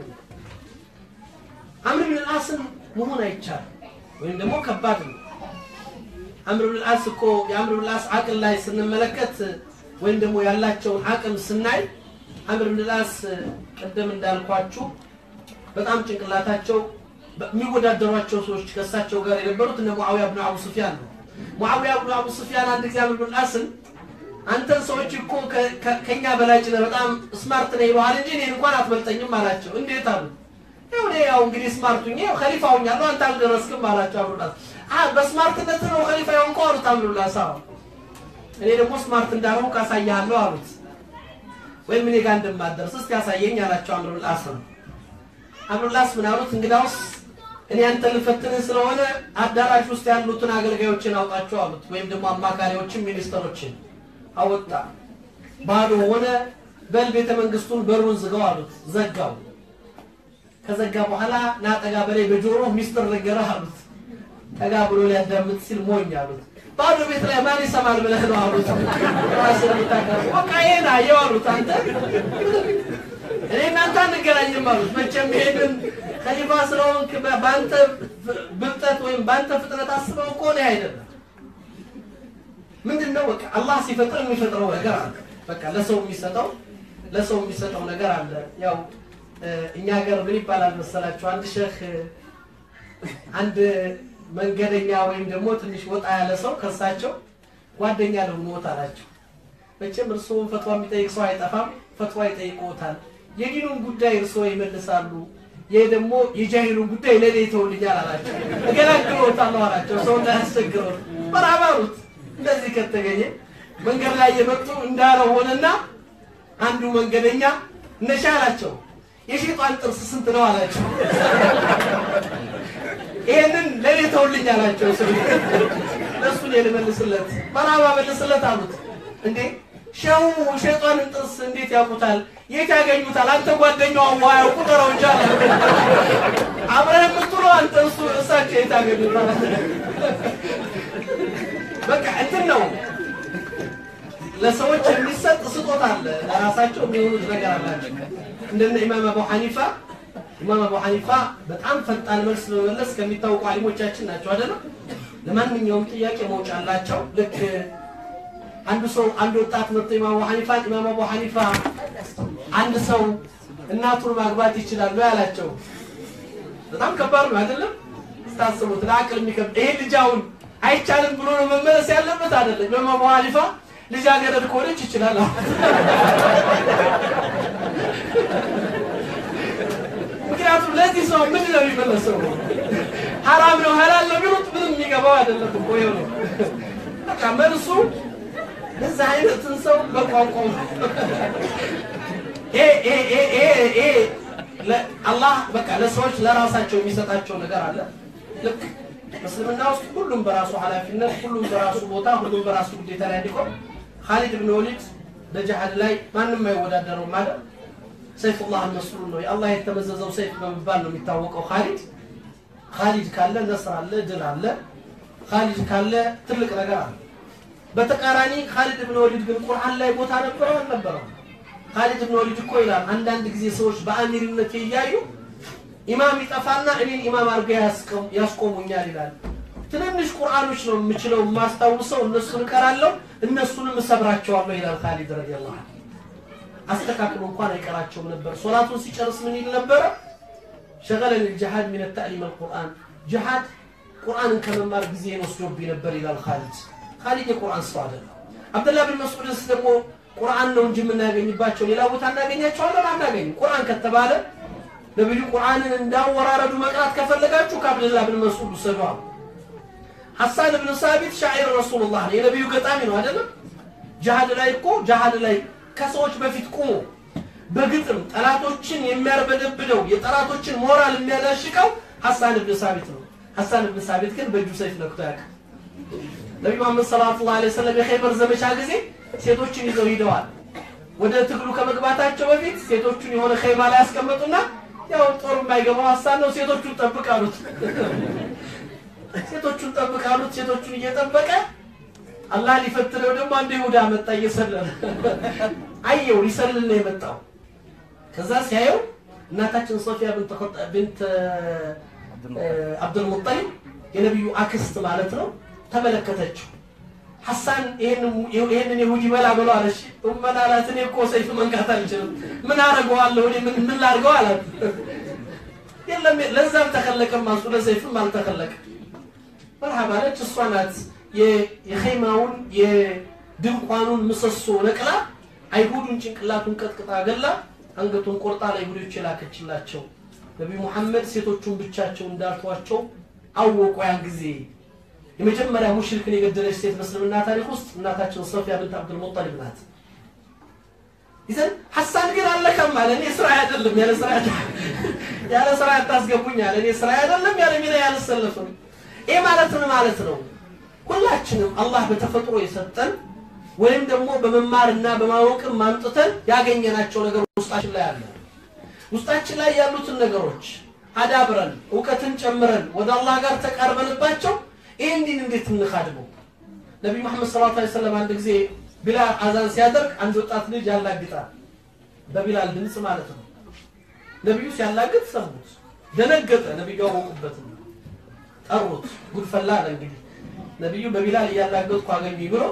አምር ብን አስን መሆን አይቻልም፣ ወይም ደግሞ ከባድ ነው። አምር ብን አስ እኮ የአምር ብን አስ አቅል ላይ ስንመለከት ወይም ደግሞ ያላቸውን አቅም ስናይ አምር ብን አስ ቅድም እንዳልኳችሁ በጣም ጭንቅላታቸው የሚወዳደሯቸው ሰዎች ከእሳቸው ጋር የነበሩት እነ ሙዓዊያ ብን አቡ ሱፊያን ነው። ሙዓዊያ ብን አቡ ሱፊያን አንድ ጊዜ አምር ብን አስን አንተን ሰዎች እኮ ከኛ በላጭ ነህ፣ በጣም ስማርት ነህ ይለዋል እንጂ እኔን እንኳን አትበልጠኝም አላቸው። እንዴት አሉ? ያው እኔ ያው እንግዲህ ስማርቱ ያው ኸሊፋ ሆኛለሁ አንተ አልደረስክም አላቸው። አምሩላስ አ በስማርትነት ነው ኸሊፋ የሆንከው አሉት። አምሩላስ አዎ እኔ ደግሞ ስማርት እንዳልሆንኩ ካሳያለሁ አሉት። ወይም እኔ ጋር እንደማደርስ እስቲ ያሳየኝ አላቸው። አምሩላስ ነው አምሩላስ ምን አሉት? እንግዳውስ እኔ አንተ ልፈትንህ ስለሆነ አዳራሽ ውስጥ ያሉትን አገልጋዮችን አውጣቸው አሉት። ወይም ደግሞ አማካሪዎችን ሚኒስተሮችን አወጣ። ባዶ ሆነ። በል ቤተ መንግስቱን በሩን ዝጋው አሉት። ዘጋው። ከዘጋ በኋላ ና ጠጋ በላይ በጆሮ ሚስጥር ነገረህ አሉት። ጠጋ ብሎ ሊያዳምጥ ሲል ሞኝ አሉት። ባዶ ቤት ላይ ማን ይሰማል ብለህ ነው አሉት። ራስን የምታቀርቡ በቃ ይሄን አየው አሉት። አንተ እኔ እናንተ አንገናኝም አሉት። መቼም ይሄንን ከሊፋ ስለሆንክ በአንተ ብልጠት ወይም በአንተ ፍጥነት አስበው ከሆነ አይደለም ምንድነው? በቃ አላህ ሲፈጥር የሚፈጥረው ነገር አለ። በቃ ለሰው የሚሰጠው ለሰው የሚሰጠው ነገር አለ። ያው እኛ ሀገር ምን ይባላል መሰላችሁ? አንድ ሼህ አንድ መንገደኛ ወይም ደግሞ ትንሽ ወጣ ያለ ሰው ከሳቸው ጓደኛ ለሆኖት አላቸው። መቼም እርስዎን ፈትዋ የሚጠይቅ ሰው አይጠፋም፣ ፈትዋ ይጠይቅዎታል። የዲኑን ጉዳይ እርስዎ ይመልሳሉ፣ ይህ ደግሞ የጃሂሉን ጉዳይ ለእኔ ይተውልኛል አላቸው። እገላግሎታለሁ አላቸው። ሰው እንዳያስቸግረው በራባሩት እንደዚህ ከተገኘ መንገድ ላይ የመጡ እንዳለው ሆነና አንዱ መንገደኛ እነሻ አላቸው የሸይጣን ጥርስ ስንት ነው አላቸው። ይሄንን ለእኔ ተውልኝ አላቸው። ስ ለእሱን የልመልስለት በራባ መልስለት አሉት። እንዴ ሸው ሸይጣንን ጥርስ እንዴት ያውቁታል? የት ያገኙታል? አንተ ጓደኛው አዋ ያውቁ ጠረው እንጂ አለ አብረህ የምትውለው አንተ እሱ እሳቸው የት ያገኙታል? በቃ እንትን ነው ለሰዎች የሚሰጥ ስጦታ አለ። ለራሳቸው የሚሆኑት ነገር አላቸው። እንደነ ኢማም አቡ ሐኒፋ ኢማም አቡ ሐኒፋ በጣም ፈጣን መልስ በመመለስ ከሚታወቁ አሊሞቻችን ናቸው አይደለም። ለማንኛውም ጥያቄ መውጫ አላቸው። ልክ አንዱ ሰው አንድ ወጣት መጥቶ ኢማም አቡ ሐኒፋ ኢማም አቡ ሐኒፋ አንድ ሰው እናቱን ማግባት ይችላሉ ያላቸው በጣም ከባድ ነው አይደለም? ስታስቡት ለአቅል የሚከብድ ይሄ ልጅ አሁን አይቻልም ብሎ ነው መመለስ ያለበት አይደለም። ኢማም አቡ ሐኒፋ ልጃገረድ ከሆነች ይችላል። ምክንያቱም ለዚህ ሰው ምን ነው የሚመለሰው? ሐራም ነው ሐላል ነው ቢሉት ምንም የሚገባው አይደለም እኮ ይኸው ነው። በቃ መልሱ ለዛ አይነትን ሰው በቋንቋው አላህ በቃ ለሰዎች ለራሳቸው የሚሰጣቸው ነገር አለ። ልክ እስልምና ውስጥ ሁሉም በራሱ ኃላፊነት፣ ሁሉም በራሱ ቦታ፣ ሁሉም በራሱ ግዴታ ላይ እንዲቆም ኻሊድ ብን ወሊድ በጅሃድ ላይ ማንም አይወዳደረው ማለት ሰይፉላህ መስሉል ነው። የአላህ የተመዘዘው ሰይፍ በመባል ነው የሚታወቀው። ኻሊድ ኻሊድ ካለ ነስር አለ፣ ድል አለ። ኻሊድ ካለ ትልቅ ነገር አለ። በተቃራኒ ኻሊድ ብን ወሊድ ግን ቁርአን ላይ ቦታ ነበረው አልነበረው? ኻሊድ ብን ወሊድ እኮ ይላል አንዳንድ ጊዜ ሰዎች በአሚርነት እያዩ ኢማም ይጠፋና እኔን ኢማም አድርገው ያስቆሙኛል ይላል። ትንንሽ ቁርአኖች ነው የምችለው የማስታውሰው፣ እነሱን እቀራለሁ፣ እነሱንም እሰብራቸዋለሁ ይላል ኻሊድ ረዲየላሁ ዐንሁ። አስተካክሎ እንኳን አይቀራቸውም ነበር። ሶላቱን ሲጨርስ ምን ይል ነበረ? ሸገለኒ ልጅሃድ ሚን ተዕሊም አልቁርአን ጅሃድ ቁርአንን ከመማር ጊዜን ወስዶብኝ ነበር ይላል ኻሊድ። ኻሊድ የቁርአን ሰው አይደለም። አብደላህ ብን መስዑድስ ደግሞ ቁርአን ነው እንጂ የምናገኝባቸው ሌላ ቦታ እናገኛቸዋለን አናገኝም። ቁርአን ከተባለ ነቢዩ ቁርአንን እንዳወራረዱ መቅራት ከፈለጋችሁ ከአብደላህ ብን መስዑድ ውሰዱ አሉ። ሐሳን ብን ሳቢት ሻዒር ረሱሉላህ ነው፣ የነቢዩ ገጣሚ ነው አይደለም። ጅሃድ ላይ እኮ ጅሃድ ላይ ከሰዎች በፊት ቁሞ በግጥም ጠላቶችን የሚያርበደብደው የጠላቶችን ሞራል የሚያላሽቀው ሐሳን ብን ሳቢት ነው። ሐሳን ብን ሳቢት ግን በእጁ ሰይፍ ነክቶ ያውቃል። ነቢዩ መሐመድ ሰለላሁ ዐለይሂ ወሰለም የኸይበር ዘመቻ ጊዜ ሴቶችን ይዘው ሂደዋል። ወደ ትግሉ ከመግባታቸው በፊት ሴቶቹን የሆነ ኸይማ ላይ ያስቀመጡና ያው ጦር የማይገባው ሐሳን ነው፣ ሴቶቹን ጠብቅ አሉት። ሴቶቹን ጠብቅ አሉት። ሴቶቹን እየጠበቀ አላህ ሊፈትነው ደግሞ አንድ ይሁዳ መጣ እየሰለለ አየው፣ ሊሰልል ነው የመጣው። ከዛ ሲያየው እናታችን ሶፊያ ብንት አብዱልሙጠሊብ የነቢዩ አክስት ማለት ነው ተመለከተችው። ሐሳን ይሄንን ይሁዲ በላ ብሎ አለች። ኡመና አላት እኔ እኮ ሰይፍ መንካት አልችልም፣ ምን አደርገዋለሁ እኔ ምን ምን ላድርገው አላት። የለም ለዛም ተከለቀም አሱ ለሰይፍም አልተከለቀም። መርሃባ አለች። እሷ ናት የኸይማውን የድንኳኑን ምሰሶ ነቅላ አይሁዱን ጭንቅላቱን ቀጥቅጣ ገላ አንገቱን ቆርጣ ለአይሁዶች የላከችላቸው። ነቢዩ ሙሐመድ ሴቶቹን ብቻቸው እንዳልተዋቸው አወቁ። ያን ጊዜ የመጀመሪያ ሙሽሪክን የገደለች ሴት በእስልምና ታሪክ ውስጥ እናታችን ሶፊያ ብንት አብዱል ሙጠሊብ ናት። ይዘን ሐሳን ግን አለከም አለ። እኔ ስራ አይደለም ያለ ስራ ያለ ስራ አታስገቡኝ አለ። እኔ ስራ አይደለም ያለ ሚና ያልሰለፍም። ይሄ ማለት ምን ማለት ነው? ሁላችንም አላህ በተፈጥሮ የሰጠን ወይም ደግሞ በመማርና በማወቅም ማምጥተን ያገኘናቸው ነገር ውስጣችን ላይ አለ። ውስጣችን ላይ ያሉትን ነገሮች አዳብረን እውቀትን ጨምረን ወደ አላህ ጋር ተቃርበንባቸው ይህን ዲን እንዴት እንካድመው? ነቢዩ መሐመድ ሰለላሁ ዐለይሂ ወሰለም አንድ ጊዜ ቢላል አዛን ሲያደርግ አንድ ወጣት ልጅ ያላግጣል፣ በቢላል ድምፅ ማለት ነው። ነቢዩ ሲያላግጥ ሰሙት፣ ደነገጠ። ነቢዩ አወቁበትም፣ ጠሩት። ጉድፈላ አለ እንግዲህ ነቢዩ በቢላል እያላገጥኩ አገኙኝ ብሎ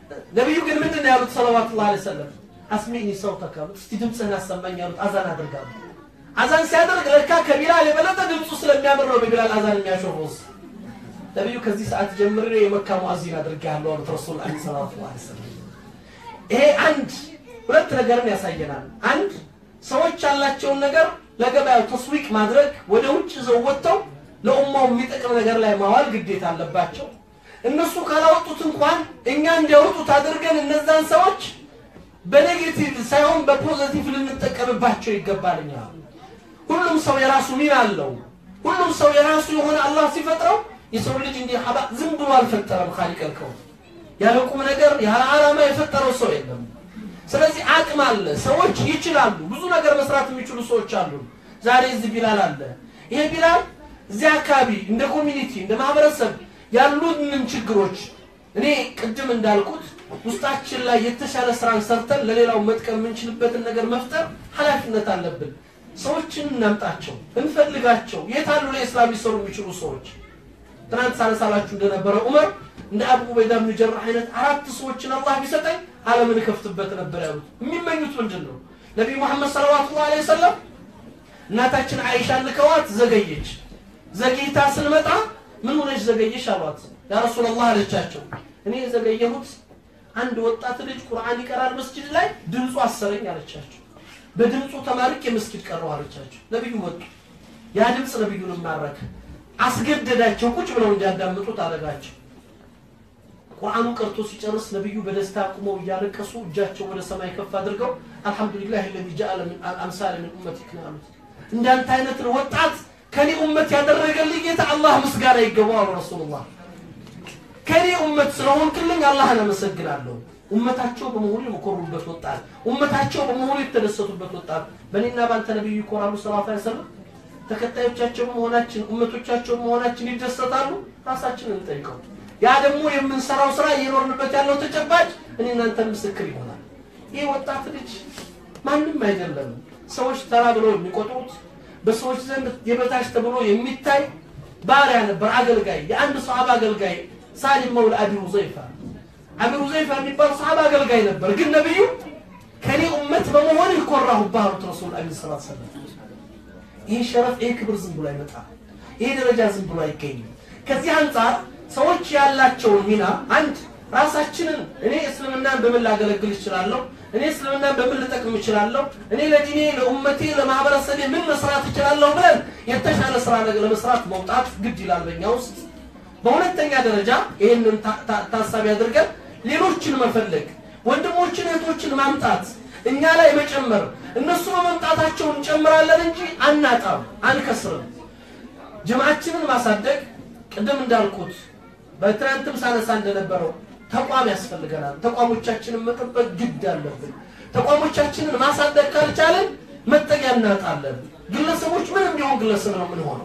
ነቢዩ ግን ምንድን ነው ያሉት? ሰለዋቱላህ ዐለይሂ ወሰለም አስሚዕኒ ሰውተከ አሉት። እስቲ ድምፅህን አሰማኝ አሉት። አዛን አድርጋሉ። አዛን ሲያደርግ ለካ ከቢላል የበለጠ ድምፁ ስለሚያምር ነው በቢላል አዛን የሚያሾፈውስ። ነቢዩ ከዚህ ሰዓት ጀምሬ የመካ ሙአዚን አድርጌሃለሁ አሉት ረሱል ዐለይሂ ሰላቱ ወሰላም። ይሄ አንድ ሁለት ነገርን ያሳየናል። አንድ ሰዎች ያላቸውን ነገር ለገበያው ተስዊቅ ማድረግ ወደ ውጭ ይዘው ወጥተው ለኡማው የሚጠቅም ነገር ላይ ማዋል ግዴታ አለባቸው። እነሱ ካላወጡት እንኳን እኛ እንዲያወጡት አድርገን እነዛን ሰዎች በኔጌቲቭ ሳይሆን በፖዘቲቭ ልንጠቀምባቸው ይገባልኛ። ሁሉም ሰው የራሱ ሚና አለው። ሁሉም ሰው የራሱ የሆነ አላህ ሲፈጥረው የሰው ልጅ እንዲህ ሀባ ዝም ብሎ አልፈጠረም። ካሊቀልከው ያለ ቁም ነገር ያለ ዓላማ የፈጠረው ሰው የለም። ስለዚህ አቅም አለ። ሰዎች ይችላሉ። ብዙ ነገር መስራት የሚችሉ ሰዎች አሉ። ዛሬ እዚህ ቢላል አለ። ይሄ ቢላል እዚህ አካባቢ እንደ ኮሚኒቲ እንደ ማህበረሰብ ያሉንን ችግሮች እኔ ቅድም እንዳልኩት ውስጣችን ላይ የተሻለ ስራን ሰርተን ለሌላው መጥቀም የምንችልበትን ነገር መፍጠር ኃላፊነት አለብን። ሰዎችን እናምጣቸው፣ እንፈልጋቸው። የት አሉ ለኢስላም ሊሰሩ የሚችሉ ሰዎች? ትናንት ሳነሳላችሁ እንደነበረ ዑመር እንደ አቡ ዑበይዳ ብን ጀራህ አይነት አራት ሰዎችን አላህ ቢሰጠኝ ዓለምን እከፍትበት ነበር ያሉት። የሚመኙት ምንድን ነው? ነቢዩ መሐመድ ሰለዋቱላሁ ዐለይሂ ወሰለም እናታችን አይሻን ልከዋት ዘገየች። ዘግይታ ስንመጣ ምን ሆነች ዘገየሽ አሏት። ያ ረሱላላህ አለቻቸው፣ እኔ የዘገየሁት አንድ ወጣት ልጅ ቁርአን ይቀራል መስጂድ ላይ ድምፁ አሰረኝ አለቻቸው። በድምፁ ተማርክ የመስጊድ ቀረው አለቻቸው። ነቢዩ መጡ። ያ ድምፅ ነቢዩን ማረከ። አስገደዳቸው፣ ቁጭ ብለው እንዲያዳምጡት አደረጋቸው። ቁርአኑ ቀርቶ ሲጨርስ ነቢዩ በደስታ ቁመው እያለቀሱ እጃቸው ወደ ሰማይ ከፍ አድርገው አልሐምዱሊላህ ለዚ ጃአለ ምን አምሳለ ምን ኡመቲክ ነው አሉት። እንዳንተ አይነትን ወጣት ከኔ ኡመት ያደረገልኝ ጌታ አላህ ምስጋና ይገባው አሉ ረሱሉላህ። ከኔ ኡመት ስለሆንክልኝ አላህን አመሰግናለሁ። ኡመታቸው በመሆኑ የኮሩበት ወጣት፣ ኡመታቸው በመሆኑ የተደሰቱበት ወጣት በእኔና ባንተ ነቢዩ ይኮራሉ ሰለላሁ ዐለይሂ ወሰለም። ተከታዮቻቸው በመሆናችን ኡመቶቻቸው በመሆናችን ይደሰታሉ። ራሳችንን እንጠይቀው። ያ ደግሞ የምንሰራው ስራ እየኖርንበት ያለው ተጨባጭ እኔ እናንተን ምስክር ይሆናል። ይህ ወጣት ልጅ ማንም አይደለም። ሰዎች ተራ ብለው የሚቆጥሩት በሰዎች ዘንድ የበታች ተብሎ የሚታይ ባሪያ ነበር፣ አገልጋይ፣ የአንድ ሰሃባ አገልጋይ ሳሊም መውላ አቢ ሁዘይፋ። አቢ ሁዘይፋ የሚባል ሰሃባ አገልጋይ ነበር። ግን ነቢዩ ከኔ ኡመት በመሆን ይኮራሁብህ አሉት ረሱል አለይሂ ሰላቱ ወሰላም። ይህ ሸረፍ ይህ ክብር ዝም ብሎ አይመጣም። ይህ ደረጃ ዝም ብሎ አይገኝም። ከዚህ አንጻር ሰዎች ያላቸውን ሚና አንድ ራሳችንን እኔ እስልምናን በምን ላገለግል እችላለሁ? እኔ እስልምናን በምን ልጠቅም እችላለሁ? እኔ ለዲኔ፣ ለኡመቴ፣ ለማህበረሰቤ ምን መስራት እችላለሁ ብለን የተሻለ ስራ ነገር ለመስራት መውጣት ግድ ይላል በእኛ ውስጥ። በሁለተኛ ደረጃ ይህንን ታሳቢ አድርገን ሌሎችን መፈለግ፣ ወንድሞችን እህቶችን ማምጣት፣ እኛ ላይ መጨመር። እነሱ በመምጣታቸው እንጨምራለን እንጂ አናጣም፣ አንከስርም። ጅምዓችንን ማሳደግ ቅድም እንዳልኩት በትናንትም ሳነሳ እንደነበረው ተቋም ያስፈልገናል። ተቋሞቻችንን መጠበቅ ግድ አለብን። ተቋሞቻችንን ማሳደግ ካልቻለን መጠጊያ እናጣለን። ግለሰቦች ምንም ቢሆን ግለሰብ ነው የምንሆነው።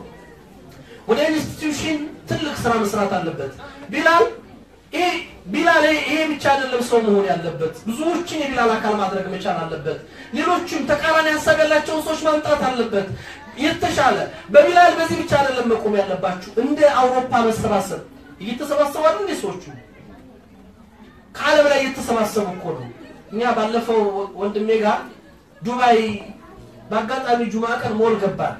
ወደ ኢንስቲትዩሽን ትልቅ ስራ መስራት አለበት። ቢላል ይሄ ቢላል ይሄ ብቻ አይደለም ሰው መሆን ያለበት፣ ብዙዎችን የቢላል አካል ማድረግ መቻል አለበት። ሌሎችም ተቃራኒ ሀሳብ ያላቸውን ሰዎች ማምጣት አለበት። የተሻለ በቢላል በዚህ ብቻ አይደለም መቆም ያለባችሁ። እንደ አውሮፓ መሰባሰብ እየተሰባሰባሉ እንደ ሰዎቹ ከዓለም ላይ እየተሰባሰቡ እኮ ነው። እኛ ባለፈው ወንድሜ ጋር ዱባይ በአጋጣሚ ጁማ ቀን ሞል ገባል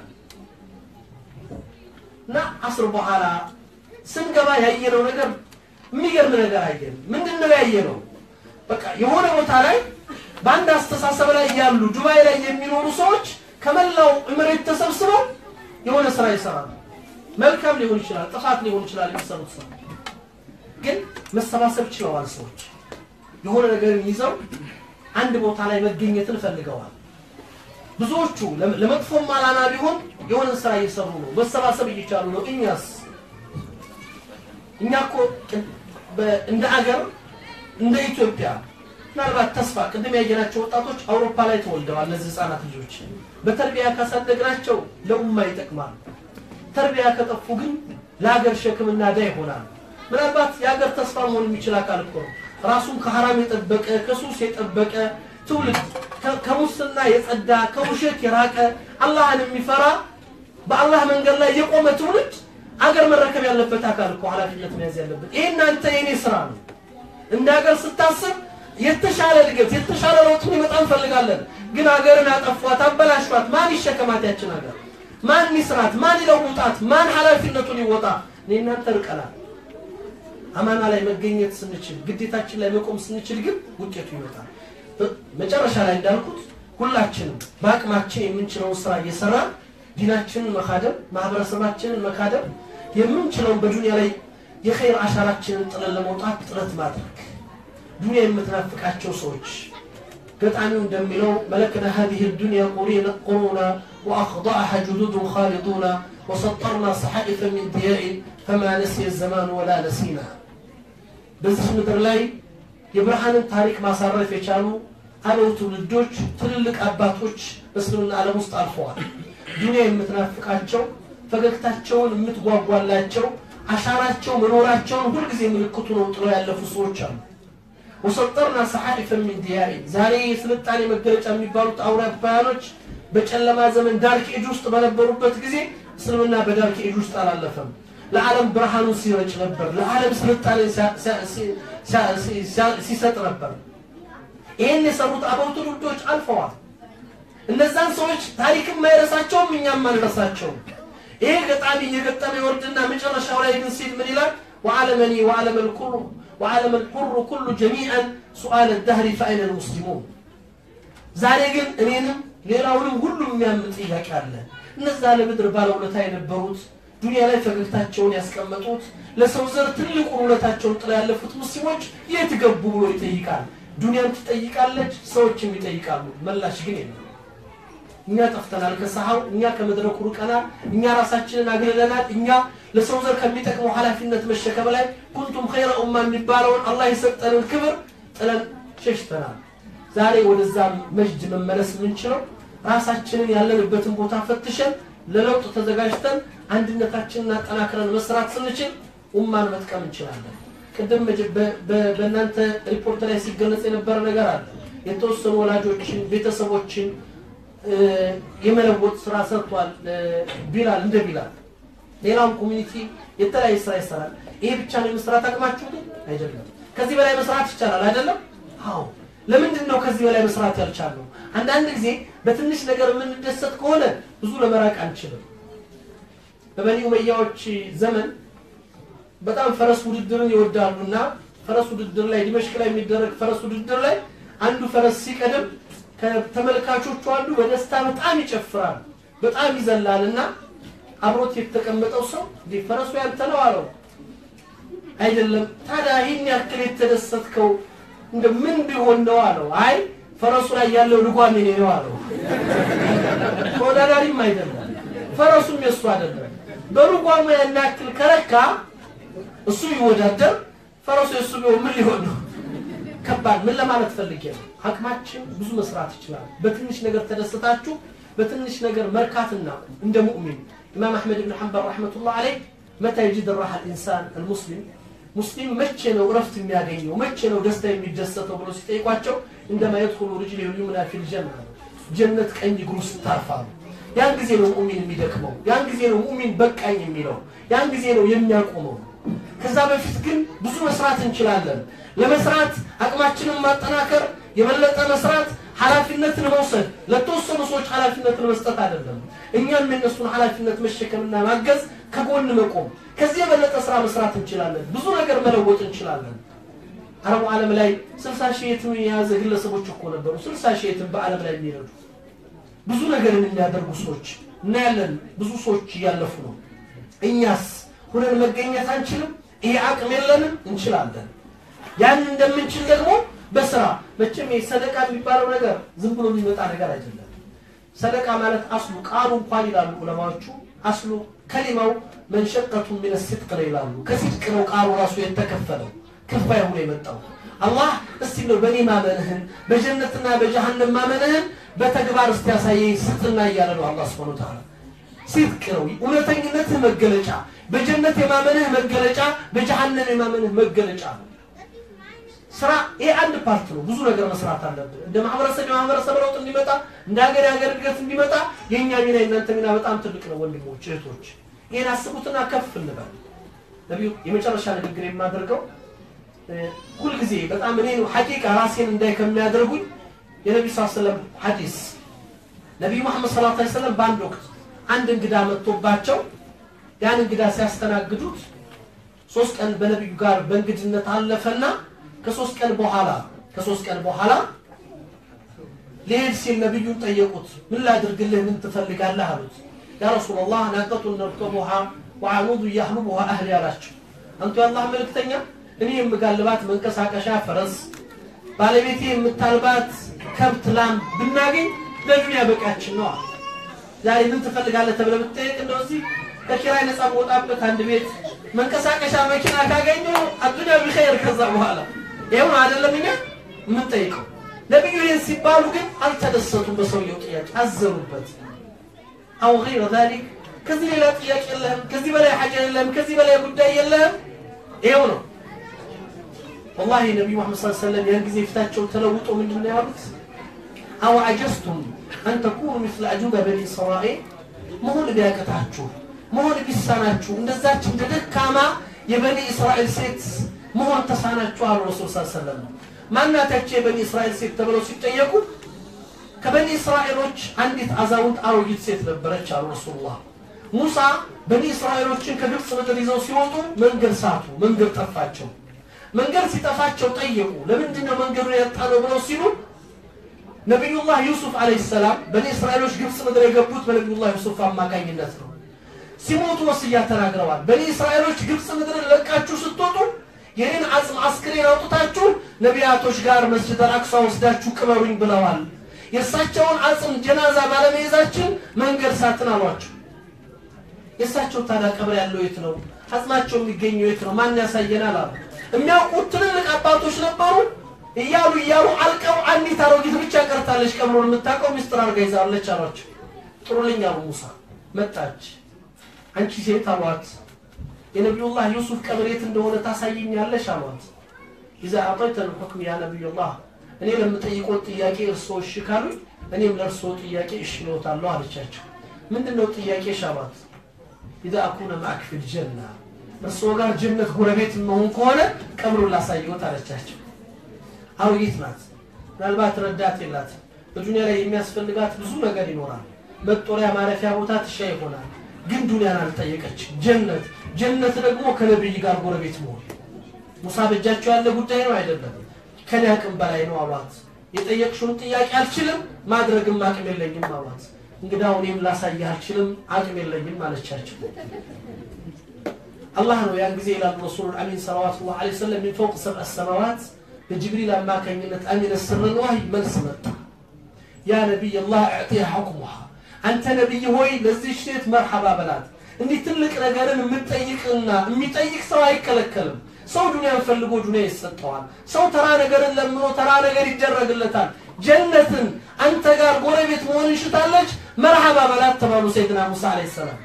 እና አስር በኋላ ስንገባ ያየነው ነገር የሚገርም ነገር አየን። ምንድን ነው ያየነው? በቃ የሆነ ቦታ ላይ በአንድ አስተሳሰብ ላይ ያሉ ዱባይ ላይ የሚኖሩ ሰዎች ከመላው እምሬት ተሰብስበው የሆነ ስራ ይሰራሉ። መልካም ሊሆን ይችላል፣ ጥፋት ሊሆን ይችላል የሚሰሩት ስራ ግን መሰባሰብ ችለዋል። ሰዎች የሆነ ነገርን ይዘው አንድ ቦታ ላይ መገኘትን ፈልገዋል። ብዙዎቹ ለመጥፎም ዓላማ ቢሆን የሆነ ስራ እየሰሩ ነው፣ መሰባሰብ እየቻሉ ነው። እኛስ እኛ እኮ እንደ አገር እንደ ኢትዮጵያ ምናልባት ተስፋ ቅድም ያየናቸው ወጣቶች አውሮፓ ላይ ተወልደዋል። እነዚህ ህፃናት ልጆች በተርቢያ ካሳደግናቸው ለኡማ ይጠቅማል። ተርቢያ ከጠፉ ግን ለሀገር ሸክምና ዕዳ ይሆናል። ምናልባት የሀገር ተስፋ መሆን የሚችል አካል እኮ ነው። ራሱን ከሐራም የጠበቀ ከሱስ የጠበቀ ትውልድ ከሙስና የጸዳ ከውሸት የራቀ አላህን የሚፈራ በአላህ መንገድ ላይ የቆመ ትውልድ አገር መረከብ ያለበት አካል እኮ ኃላፊነት መያዝ ያለበት ይሄ እናንተ የኔ ስራ ነው። እንደ ሀገር ስታስብ የተሻለ እድገት የተሻለ ለውጥ ሊመጣ እንፈልጋለን። ግን ሀገርን አጠፏት፣ አበላሿት። ማን ይሸከማት ያችን ሀገር? ማን ይስራት? ማን ይለውጣት? ማን ኃላፊነቱን ይወጣ? እኔ እናንተ ርቀናል። አማና ላይ መገኘት ስንችል፣ ግዴታችን ላይ መቆም ስንችል ግን ውጤቱ ይመጣል። መጨረሻ ላይ እንዳልኩት ሁላችንም በአቅማችን የምንችለውን ስራ እየሰራን ዲናችንን መካደም፣ ማህበረሰባችንን መካደም የምንችለውን በዱንያ ላይ የኸይር አሻራችንን ጥለን ለመውጣት ጥረት ማድረግ ዱንያ የምትናፍቃቸው ሰዎች ገጣሚው እንደሚለው መለክና هذه الدنيا قرونا وأخضعها جدود خالدون وسطرنا صحائف من ضياء فما نسي الزمان ولا نسينا በዚህ ምድር ላይ የብርሃንን ታሪክ ማሳረፍ የቻሉ አበው ትውልዶች ትልልቅ አባቶች በእስልምና ዓለም ውስጥ አልፈዋል። ዱንያ የምትናፍቃቸው ፈገግታቸውን የምትጓጓላቸው አሻራቸው መኖራቸውን ሁልጊዜ ምልክቱ ነው ጥለው ያለፉ ሰዎች አሉ። ወሰጠርና ሰሓኢፈ ሚን ዲያኢ ዛሬ የስልጣኔ መገለጫ የሚባሉት አውሮፓውያኖች በጨለማ ዘመን ዳርክ ኤጅ ውስጥ በነበሩበት ጊዜ እስልምና በዳርክ ኤጅ ውስጥ አላለፈም። ለዓለም ብርሃኑን ሲረጭ ነበር። ለዓለም ስልጣኔ ሲሰጥ ነበር። ይህን የሰሩት አበው ትውልዶች አልፈዋል። እነዛን ሰዎች ታሪክም አይረሳቸውም፣ እኛም አንረሳቸውም። ይሄ ገጣሚ እየገጠመ ይወርድና መጨረሻው ላይ ግን ሲል ምን ይላል? ወዓለመኒ ወዓለመ ልኩሩ ወዓለመ ልሑሩ ኩሉ ጀሚዐን ሱአለ ዳህሪ ፈአይነ ልሙስሊሙን። ዛሬ ግን እኔንም ሌላውንም ሁሉም የሚያምን ጥያቄ አለ። እነዛ ለምድር ባለውለታ የነበሩት ዱንያ ላይ ፈገግታቸውን ያስቀመጡት ለሰው ዘር ትልቁን ውለታቸውን ጥላ ያለፉት ሙስሊሞች የት ገቡ ብሎ ይጠይቃል። ዱንያም ትጠይቃለች፣ ሰዎችም ይጠይቃሉ። መላሽ ግን የለም። እኛ ጠፍተናል ከሰሃው፣ እኛ ከመድረኩ ርቀናል፣ እኛ ራሳችንን አግልለናል። እኛ ለሰው ዘር ከሚጠቅመው ኃላፊነት መሸከም ላይ ኩንቱም ኸይረ ኡማ የሚባለውን አላህ የሰጠንን ክብር ጥለን ሸሽተናል። ዛሬ ወደዛ መጅድ መመለስ የምንችለው ራሳችንን ያለንበትን ቦታ ፈትሸን ለለውጥ ተዘጋጅተን አንድነታችንን አጠናክረን መስራት ስንችል ኡማን መጥቀም እንችላለን። ቅድም በእናንተ ሪፖርት ላይ ሲገለጽ የነበረ ነገር አለ። የተወሰኑ ወላጆችን ቤተሰቦችን የመለወጥ ስራ ሰርቷል ቢላል እንደ ቢላል ሌላውም ኮሚኒቲ የተለያየ ስራ ይሰራል። ይሄ ብቻ ነው የመስራት አቅማችሁ ግን አይደለም። ከዚህ በላይ መስራት ይቻላል አይደለም? አዎ። ለምንድን ነው ከዚህ በላይ መስራት ያልቻልነው? አንዳንድ ጊዜ በትንሽ ነገር የምንደሰት ከሆነ ብዙ ለመራቅ አንችልም። በበኒ ኡመያዎች ዘመን በጣም ፈረስ ውድድርን ይወዳሉ እና ፈረስ ውድድር ላይ ዲመሽቅ ላይ የሚደረግ ፈረስ ውድድር ላይ አንዱ ፈረስ ሲቀድም ከተመልካቾቹ አንዱ በደስታ በጣም ይጨፍራል፣ በጣም ይዘላል እና አብሮት የተቀመጠው ሰው እንዴ ፈረሱ ያንተ ነው አለው። አይደለም ታዲያ ይህን ያክል የተደሰትከው እንደ ምን ቢሆን ነው አለው። አይ ፈረሱ ላይ ያለው ልጓም የኔ ነው አለው። ተወዳዳሪም አይደለም፣ ፈረሱም የሱ አይደለም። በልጓሙ ያን ያክል ከረካ እሱ ይወዳደር፣ ፈረሱ የሱ ቢሆን ምን ሊሆን ነው? ከባድ ምን ለማለት ፈልጌ ነው? አቅማችን ብዙ መስራት ይችላል። በትንሽ ነገር ተደስታችሁ በትንሽ ነገር መርካትና እንደ ሙእሚን ኢማም አሕመድ ብን ሐንበል ረሕመቱላህ አለይህ መታ የጅድ ራሓ ልኢንሳን አልሙስሊም ሙስሊም መቼ ነው እረፍት የሚያገኘው መቼ ነው ደስታ የሚደሰተው ብሎ ሲጠይቋቸው እንደማ የድኹሉ ርጅል ልዩምና ፊል ጀና ጀነት ቀኝ እግሩ ስታርፋሉ ያን ጊዜ ነው ሙእሚን የሚደክመው ያን ጊዜ ነው ሙእሚን በቃኝ የሚለው ያን ጊዜ ነው የሚያቆመው ከዛ በፊት ግን ብዙ መስራት እንችላለን ለመስራት አቅማችንን ማጠናከር የበለጠ መስራት ኃላፊነትን መውሰድ ለተወሰኑ ሰዎች ኃላፊነትን መስጠት አይደለም እኛም የነሱን ኃላፊነት መሸከምና ማገዝ ከጎን መቆም ከዚህ የበለጠ ስራ መስራት እንችላለን ብዙ ነገር መለወጥ እንችላለን አረቡ ዓለም ላይ ስልሳ ሺህ የትም የያዘ ግለሰቦች እኮ ነበሩ ስልሳ ሺህ የትም በዓለም ላይ የሚረዱ ብዙ ነገርን የሚያደርጉ ሰዎች እናያለን ብዙ ሰዎች እያለፉ ነው እኛስ ሁነን መገኘት አንችልም ይሄ አቅም የለንም እንችላለን ያን እንደምንችል ደግሞ በስራ መቼም ሰደቃ የሚባለው ነገር ዝም ብሎ የሚመጣ ነገር አይደለም ሰደቃ ማለት አስሉ ቃሉ እንኳን ይላሉ ዑለማዎቹ አስሉ ከሊማው መንሸቀቱ ምን ስድቅ ነው ይላሉ ከስድቅ ነው ቃሉ ራሱ የተከፈለው ክፋይ ሆኖ የመጣው አላህ እስቲ ነው በእኔ ማመንህን በጀነትና በጀሃነም ማመንህን በተግባር እስቲ ያሳየኝ ስጥና እያለ ነው አላህ ስብሐ ወተዓላ ሲድቅ ነው እውነተኝነትህ መገለጫ በጀነት የማመንህ መገለጫ በጀሃነም የማመንህ መገለጫ ነው ስራ ይሄ አንድ ፓርት ነው ብዙ ነገር መስራት አለብን እንደ ማህበረሰብ የማህበረሰብ ለውጥ እንዲመጣ እንደ ሀገር የሀገር እድገት እንዲመጣ የእኛ ሚና የእናንተ ሚና በጣም ትልቅ ነው ወንድሞች እህቶች ይህን አስቡትና ከፍ እንበል ነቢዩ የመጨረሻ ንግግር የማደርገው ሁልጊዜ በጣም እኔ ሐቂቃ ራሴን እንዳይ ከሚያደርጉኝ የነቢ ስ ሰለም ሐዲስ ነቢዩ መሐመድ ሰለላሁ ዐለይሂ ወሰለም በአንድ ወቅት አንድ እንግዳ መጥቶባቸው ያን እንግዳ ሲያስተናግዱት ሶስት ቀን በነቢዩ ጋር በእንግድነት አለፈና ከሶስት ቀን በኋላ ከሶስት ቀን በኋላ ሊሄድ ሲል ነቢዩን ጠየቁት ምን ላድርግልህ ምን ትፈልጋለህ አሉት ያ ረሱላላህ ናቀቱን ነርከቡሃ ወአኑዱ ያህሉቡሃ አህሊ አላቸው አንቱ የአላህ መልእክተኛ እኔ የምጋልባት መንቀሳቀሻ ፈረስ ባለቤቴ የምታልባት ከብት ላም ብናገኝ ለዱንያ በቃችን ነው አለ ዛሬ ምን ትፈልጋለህ ተብለህ ብትጠየቅ እንደው እዚህ ከኪራይ ነፃ መውጣበት አንድ ቤት መንቀሳቀሻ መኪና ካገኘው አዱንያ ቢኸይር ከዛ በኋላ ይኸው ነው አይደለም እኛ የምንጠይቀው ነቢዩ ይህን ሲባሉ ግን አልተደሰቱም በሰውየው ጥያቄ አዘኑበት አው ገይረ ዛሊክ ከዚህ ሌላ ጥያቄ የለህም ከዚህ በላይ ሐጃ የለህም ከዚህ በላይ ጉዳይ የለህም ይኸው ነው ወላሂ ነቢዩ መሐመድ ሰለላሁ ዐለይሂ ወሰለም ያን ጊዜ ፊታቸው ተለውጦ ምንድን ነው ያሉት አው አጀዝቱም አን ተኩኑ ምስለ አጁበ በኒ እስራኤል መሆን ቢያቅታችሁ መሆን ቢሳናችሁ እንደዛች እንደ ደካማ የበኒ እስራኤል ሴት መሆን ተሳናችሁ አሉ ረሱል ስ ሰለም ማናታቸው የበኒ እስራኤል ሴት ተብለው ሲጠየቁ ከበኒ እስራኤሎች አንዲት አዛውንት አሮጊት ሴት ነበረች አሉ ረሱሉላህ ሙሳ በኒ እስራኤሎችን ከግብፅ ምድር ይዘው ሲወጡ መንገድ ሳቱ መንገድ ጠፋቸው መንገድ ሲጠፋቸው ጠየቁ ለምንድን ነው መንገዱ ያጣ ነው ብለው ሲሉ ነቢዩላህ ዩሱፍ አለይሂ ሰላም በኒ እስራኤሎች ግብፅ ምድር የገቡት በነቢዩላህ ዩሱፍ አማካኝነት ነው ሲሞቱ ወስያ ተናግረዋል በኒ እስራኤሎች ግብፅ ምድርን ለቃችሁ ስትወጡ የኔን አጽም አስክሬን አውጥታችሁ ነቢያቶች ጋር መስጅድ አልአቅሷ ወስዳችሁ ቅበሩኝ ብለዋል የእሳቸውን አጽም ጀናዛ ባለመያዛችን መንገድ ሳትን አሏቸው የእሳቸው ታዲያ ቀብር ያለው የት ነው አጽማቸው የሚገኘው የት ነው ማን ያሳየናል አሉ የሚያውቁት ትልልቅ አባቶች ነበሩ እያሉ እያሉ አልቀው አንዲት አሮጊት ብቻ ቀርታለች ቀብሩን የምታውቀው ሚስጥር አርጋ ይዛለች አሏቸው ጥሩልኝ አሉ ሙሳ መጣች አንቺ ሴት አሏት የነቢዩላህ ዩሱፍ ቀብር የት እንደሆነ ታሳይኛለሽ አሏት ኢዛ አጠይተ ልሑክም ያ ነቢዩላህ እኔ ለምጠይቆት ጥያቄ እርስዎ እሺ ካሉኝ እኔም ለእርስዎ ጥያቄ እሺ እልዎታለሁ አለቻቸው ምንድን ነው ጥያቄሽ አሏት ኢዛ አኩነ ማዕክ ፊል ጀና እርስዎ ጋር ጀነት ጎረቤት መሆን ከሆነ ቀብሩን ላሳየዎት አለቻቸው አሮጊት ናት ምናልባት ረዳት የላት በዱንያ ላይ የሚያስፈልጋት ብዙ ነገር ይኖራል መጦሪያ ማረፊያ ቦታ ትሻ ይሆናል ግን ዱንያን አልጠየቀች ጀነት ጀነት ደግሞ ከነብይ ጋር ጎረቤት መሆን ሙሳ በእጃቸው ያለ ጉዳይ ነው አይደለም ከኔ አቅም በላይ ነው አሏት የጠየቅሽውን ጥያቄ አልችልም ማድረግም አቅም የለኝም አሏት እንግዳው እኔም ላሳይህ አልችልም አቅም የለኝም አለቻቸው አላህ ነው ያን ጊዜ ይላሉ ረሱሉ አሚን ሰለዋቱ ላ ሰለም ሚን ፈውቅ ሰብዐ ሰማዋት በጅብሪል አማካኝነት አሚነ ስርን ዋህይ መልስ መጣ ያ ነቢይ ላህ እዕጢያ ሐኩሙሃ አንተ ነቢይ ሆይ ለዚህ ሴት መርሐባ በላት እንዲህ ትልቅ ነገርን የምጠይቅና የሚጠይቅ ሰው አይከለከልም ሰው ዱንያን ፈልጎ ዱንያ ይሰጠዋል ሰው ተራ ነገርን ለምኖ ተራ ነገር ይደረግለታል ጀነትን አንተ ጋር ጎረቤት መሆን እንሽታለች መርሐባ በላት ተባሉ ሰይድና ሙሳ አለይሂ ሰላም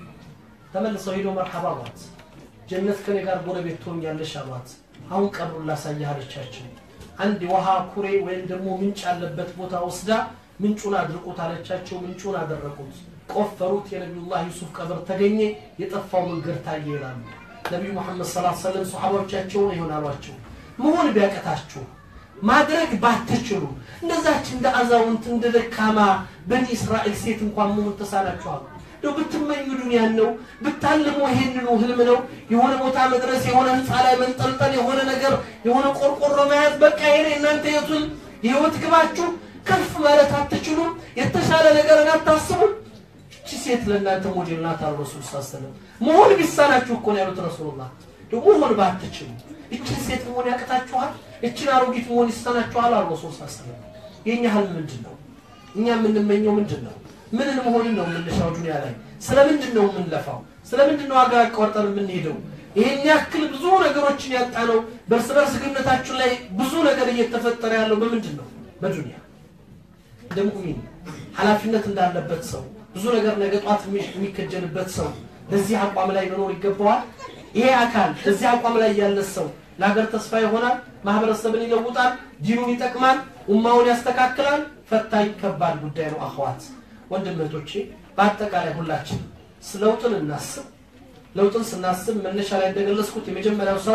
ተመልሰው ሄዶ መርሐባ አሏት ጀነት ከኔ ጋር ጎረቤት ትሆኛለሽ አሏት አሁን ቀብሩን ላሳይህ አለቻቸው አንድ የውሃ ኩሬ ወይም ደግሞ ምንጭ ያለበት ቦታ ወስዳ ምንጩን አድርቁት አለቻቸው ምንጩን አደረቁት ቆፈሩት የነቢዩላህ ዩሱፍ ቀብር ተገኘ የጠፋው መንገድ ታየ ይላሉ ነቢዩ መሐመድ ሰለላሁ ዐለይሂ ወሰለም ሰሓባዎቻቸውን ይሆን አሏቸው መሆን ቢያቀታችሁ ማድረግ ባትችሉ እንደዛች እንደ አዛውንት እንደ ደካማ በኒ እስራኤል ሴት እንኳን መሆን ተሳናችኋል እንደው ብትመኙ ዱንያን ነው ብታልሙ ይሄንኑ ህልም ነው የሆነ ቦታ መድረስ የሆነ ህንፃ ላይ መንጠልጠል የሆነ ነገር የሆነ ቆርቆሮ መያዝ በቃ ይሄ እናንተ የቱን የህይወት ግባችሁ ከፍ ማለት አትችሉም የተሻለ ነገርን አታስቡም እቺ ሴት ለእናንተ ሞዴል ናት አሉ ረሱል ስ ሰለም መሆን ቢሳናችሁ እኮ ነው ያሉት ረሱሉላህ ደግሞ መሆን ባትችሉ እችን ሴት መሆን ያቅታችኋል እችን አሮጊት መሆን ይሳናችኋል አሉ ረሱል ስ ሰለም የእኛ ህልም ምንድን ነው እኛ የምንመኘው ምንድን ነው ምንን መሆንን ነው የምንሻው ዱኒያ ላይ ስለምንድን ነው የምንለፋው ስለምንድን ነው ሀገር አቋርጠን የምንሄደው ይህን ያክል ብዙ ነገሮችን ያጣ ነው በእርስ በርስ ግንኙነታችን ላይ ብዙ ነገር እየተፈጠረ ያለው በምንድን ነው በዱኒያ እንደ ሙእሚን ኃላፊነት እንዳለበት ሰው ብዙ ነገር ነገ ጧት የሚከጀልበት ሰው በዚህ አቋም ላይ መኖር ይገባዋል ይሄ አካል በዚህ አቋም ላይ ያለ ሰው ለሀገር ተስፋ ይሆናል ማህበረሰብን ይለውጣል ዲኑን ይጠቅማል ኡማውን ያስተካክላል ፈታኝ ከባድ ጉዳይ ነው አኸዋት ወንድም እህቶቼ በአጠቃላይ ሁላችን ለውጥን እናስብ ለውጥን ስናስብ መነሻ ላይ እንደገለጽኩት የመጀመሪያው ስራ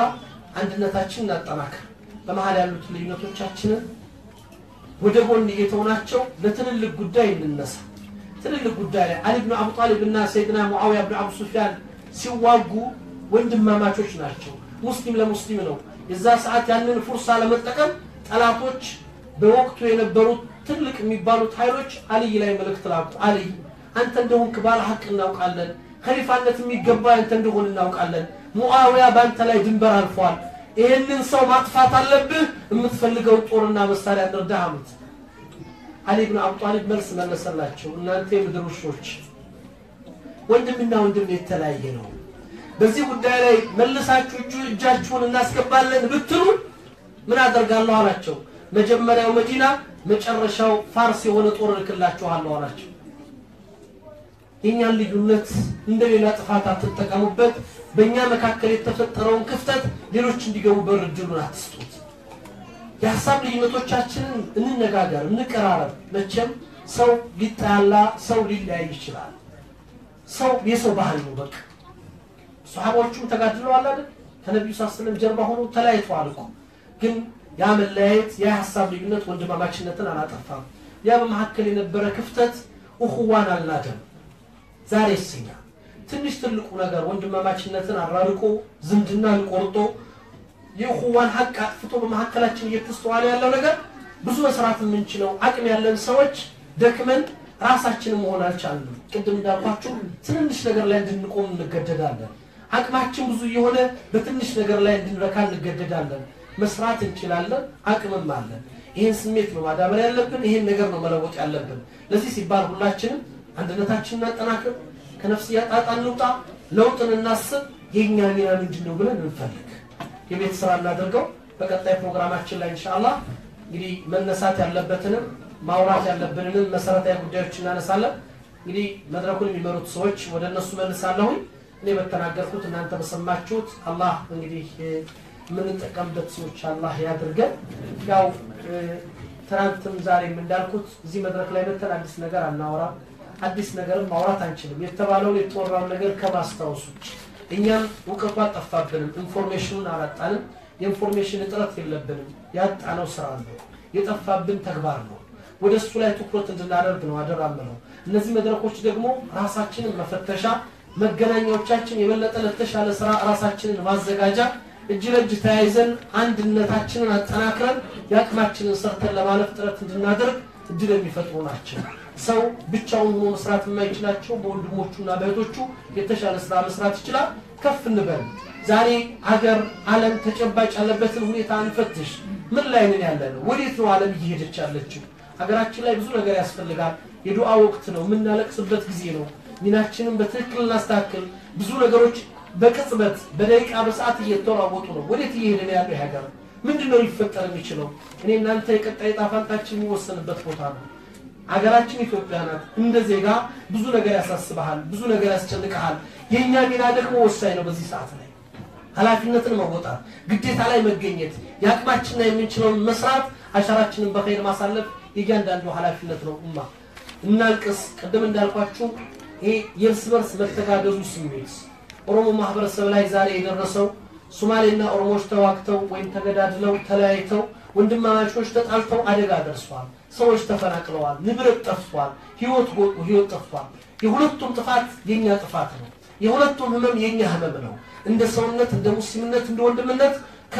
አንድነታችንን እናጠናክር። በመሀል ያሉት ልዩነቶቻችንን ወደ ጎን እየተውናቸው ለትልልቅ ጉዳይ እንነሳ። ትልልቅ ጉዳይ ላይ አሊ ብን አቡ ጣሊብ እና ሰይድና ሙዓዊያ ብን አቡ ሱፊያን ሲዋጉ ወንድማማቾች ናቸው። ሙስሊም ለሙስሊም ነው። የዛ ሰዓት ያንን ፉርሳ ለመጠቀም ጠላቶች በወቅቱ የነበሩት ትልቅ የሚባሉት ኃይሎች አልይ ላይ መልእክት ላኩ። አልይ አንተ እንደሆንክ ባለ ሀቅ እናውቃለን። ከሊፋነት የሚገባ አንተ እንደሆን እናውቃለን። ሙዓዊያ በአንተ ላይ ድንበር አልፏል። ይህንን ሰው ማጥፋት አለብህ። የምትፈልገውን ጦርና መሳሪያ እንርዳህ አሉት። አሊ ብን አቡ ጣሊብ መልስ መለሰላቸው። እናንተ የምድር ውሾች፣ ወንድምና ወንድም የተለያየ ነው። በዚህ ጉዳይ ላይ መልሳችሁ እጁ እጃችሁን እናስገባለን ብትሉ ምን አደርጋለሁ አላቸው። መጀመሪያው መዲና፣ መጨረሻው ፋርስ የሆነ ጦር እልክላችኋለሁ አላቸው። የእኛን ልዩነት እንደ ሌላ ጥፋት አትጠቀሙበት። በእኛ መካከል የተፈጠረውን ክፍተት ሌሎች እንዲገቡ በር እድሉን አትስጡት። የሀሳብ ልዩነቶቻችንን እንነጋገር፣ እንቀራረብ። መቼም ሰው ሊጣላ ሰው ሊለያይ ይችላል። ሰው የሰው ባህል ነው። በቃ ሰሃቦቹም ተጋድለዋል አይደል? ከነቢዩ ሳስለም ጀርባ ሆኖ ተለያይተዋል እኮ ግን ያ መለያየት ያ ሀሳብ ልዩነት ወንድማማችነትን አላጠፋም። ያ በመካከል የነበረ ክፍተት እኹዋን አልናደም። ዛሬ እስኛ ትንሽ ትልቁ ነገር ወንድማማችነትን አራርቆ ዝምድናን ቆርጦ የእኹዋን ሀቅ አጥፍቶ በመካከላችን እየተስተዋለ ያለው ነገር ብዙ መስራት የምንችለው አቅም ያለን ሰዎች ደክመን ራሳችንን መሆን አልቻልንም። ቅድም እንዳልኳችሁ ትንንሽ ነገር ላይ እንድንቆም እንገደዳለን። አቅማችን ብዙ የሆነ በትንሽ ነገር ላይ እንድንረካ እንገደዳለን። መስራት እንችላለን፣ አቅምም አለን። ይህን ስሜት ነው ማዳበር ያለብን። ይህን ነገር ነው መለወጥ ያለብን። ለዚህ ሲባል ሁላችንም አንድነታችንን እናጠናክር፣ ከነፍስያ ጣጣ እንውጣ፣ ለውጥን እናስብ። የእኛ ሚና ምንድን ነው ብለን እንፈልግ፣ የቤት ስራ እናደርገው። በቀጣይ ፕሮግራማችን ላይ ኢንሻአላህ እንግዲህ መነሳት ያለበትንም ማውራት ያለብንንም መሰረታዊ ጉዳዮች እናነሳለን። እንግዲህ መድረኩን የሚመሩት ሰዎች ወደ እነሱ መልሳለሁኝ። እኔ በተናገርኩት እናንተ በሰማችሁት አላህ እንግዲህ የምንጠቀምበት ሰዎች አላህ ያድርገን። ያው ትናንትም ዛሬም እንዳልኩት እዚህ መድረክ ላይ መተን አዲስ ነገር አናወራም። አዲስ ነገርም ማውራት አንችልም። የተባለውን የተወራውን ነገር ከማስታወሱ እኛም እውቀቱ አልጠፋብንም፣ ኢንፎርሜሽኑን አላጣንም። የኢንፎርሜሽን እጥረት የለብንም። ያጣነው ስራ ነው፣ የጠፋብን ተግባር ነው። ወደ እሱ ላይ ትኩረት እንድናደርግ ነው አደራ ምለው። እነዚህ መድረኮች ደግሞ ራሳችንን መፈተሻ መገናኛዎቻችን የበለጠ ለተሻለ ስራ ራሳችንን ማዘጋጃ እጅ ለእጅ ተያይዘን አንድነታችንን አጠናክረን የአቅማችንን ሰርተን ለማለፍ ጥረት እንድናደርግ እድል የሚፈጥሩ ናቸው። ሰው ብቻውን ሆኖ መስራት የማይችላቸው በወንድሞቹና በእህቶቹ የተሻለ ስራ መስራት ይችላል። ከፍ እንበል። ዛሬ አገር ዓለም ተጨባጭ ያለበትን ሁኔታ እንፈትሽ። ምን ላይ ነን ያለ ነው? ወዴት ነው ዓለም እየሄደች ያለችው? ሀገራችን ላይ ብዙ ነገር ያስፈልጋል። የዱዓ ወቅት ነው። የምናለቅስበት ጊዜ ነው። ሚናችንን በትክክል እናስተካክል። ብዙ ነገሮች በቅጽበት በደቂቃ በሰዓት እየተለዋወጡ ነው። ወዴት እየሄደ ነው ያለው ሀገር? ምንድን ነው ሊፈጠር የሚችለው? እኔ እናንተ የቀጣይ ዕጣ ፈንታችን የሚወሰንበት ቦታ ነው። ሀገራችን ኢትዮጵያ ናት። እንደ ዜጋ ብዙ ነገር ያሳስበሃል፣ ብዙ ነገር ያስጨንቀሃል። የእኛ ሚና ደግሞ ወሳኝ ነው። በዚህ ሰዓት ላይ ኃላፊነትን መወጣት፣ ግዴታ ላይ መገኘት፣ የአቅማችንና የምንችለውን መስራት፣ አሻራችንን በኸይር ማሳለፍ የእያንዳንዱ ኃላፊነት ነው። ኡማ እናልቅስ። ቅድም እንዳልኳችሁ ይሄ የእርስ በርስ መተጋገዙ ስሜት ኦሮሞ ማህበረሰብ ላይ ዛሬ የደረሰው ሶማሌና ኦሮሞዎች ተዋግተው ወይም ተገዳድለው ተለያይተው ወንድማማቾች ተጣልተው አደጋ ደርሷል። ሰዎች ተፈናቅለዋል። ንብረት ጠፍቷል። ህይወት ጎጡ፣ ህይወት ጠፍቷል። የሁለቱም ጥፋት የኛ ጥፋት ነው። የሁለቱም ህመም የኛ ህመም ነው። እንደ ሰውነት፣ እንደ ሙስሊምነት፣ እንደ ወንድምነት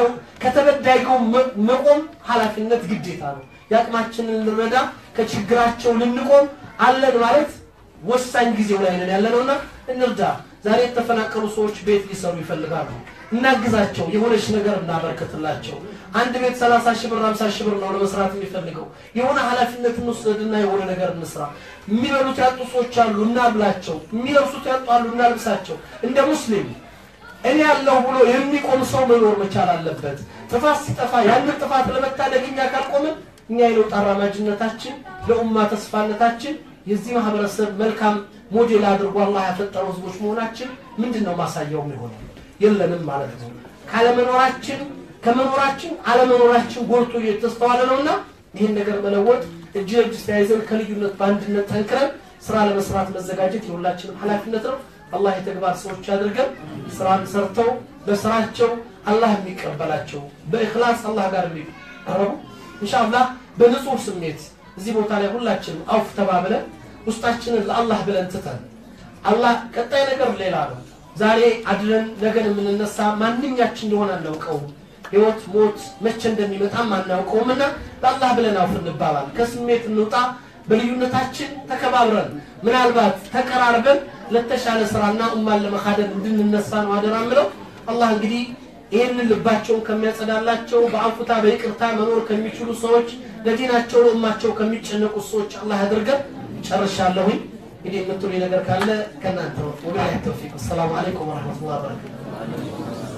ከተበዳይ ጋር መቆም ኃላፊነት ግዴታ ነው። የአቅማችንን ልንረዳ ከችግራቸው ልንቆም አለን ማለት ወሳኝ ጊዜው ላይ ነን ያለነውና እንርዳ። ዛሬ የተፈናቀሉ ሰዎች ቤት ሊሰሩ ይፈልጋሉ። እናግዛቸው፣ የሆነች ነገር እናበርክትላቸው። አንድ ቤት 30 ሺህ ብር 50 ሺህ ብር ነው ለመስራት የሚፈልገው። የሆነ ኃላፊነት እንውሰድና የሆነ ነገር እንስራ። የሚበሉት ያጡ ሰዎች አሉ፣ እናብላቸው። የሚለብሱት ያጡ አሉ፣ እናልብሳቸው። እንደ ሙስሊም እኔ ያለው ብሎ የሚቆም ሰው መኖር መቻል አለበት። ጥፋት ሲጠፋ ያንን ጥፋት ለመታደግ እኛ ካልቆምን እኛ የለውጥ አራማጅነታችን ለኡማ ተስፋነታችን የዚህ ማህበረሰብ መልካም ሞዴል አድርጎ አላህ ያፈጠረው ህዝቦች መሆናችን ምንድን ነው ማሳያው የሚሆነው? የለንም ማለት ነው። ካለመኖራችን ከመኖራችን አለመኖራችን ጎልቶ እየተስተዋለ ነውና ይህን ነገር መለወጥ እጅ ለእጅ ተያይዘን ከልዩነት በአንድነት ጠንክረን ስራ ለመስራት መዘጋጀት የሁላችንም ኃላፊነት ነው። አላህ የተግባር ሰዎች አድርገን ስራን ሰርተው በስራቸው አላህ የሚቀበላቸው በእክላስ አላህ ጋር የሚቀረቡ ኢንሻአላህ በንጹህ ስሜት እዚህ ቦታ ላይ ሁላችንም አውፍ ተባብለን ውስጣችንን ለአላህ ብለን ትተን አላህ ቀጣይ ነገር ሌላ ነው። ዛሬ አድረን ነገን የምንነሳ ማንኛችን እንደሆነ አናውቀውም። ህይወት ሞት መቼ እንደሚመጣም አናውቀውም እና ለአላህ ብለን አውፍ እንባባል። ከስሜት እንውጣ። በልዩነታችን ተከባብረን ምናልባት ተቀራርበን ለተሻለ ስራና ኡማን ለመካደን እንድንነሳ ነው አደራ ምለው። አላህ እንግዲህ ይህንን ልባቸውን ከሚያጸዳላቸው በአንፉታ በይቅርታ መኖር ከሚችሉ ሰዎች ለዲናቸው ለኡማቸው ከሚጨነቁ ሰዎች አላህ ያድርገን። ጨርሻለሁኝ። እንግዲህ የምትሉ ነገር ካለ ከእናንተ ነው። ወቢላሂ ተውፊቅ። አሰላሙ አለይኩም ወረሕመቱላሂ ወበረካቱ።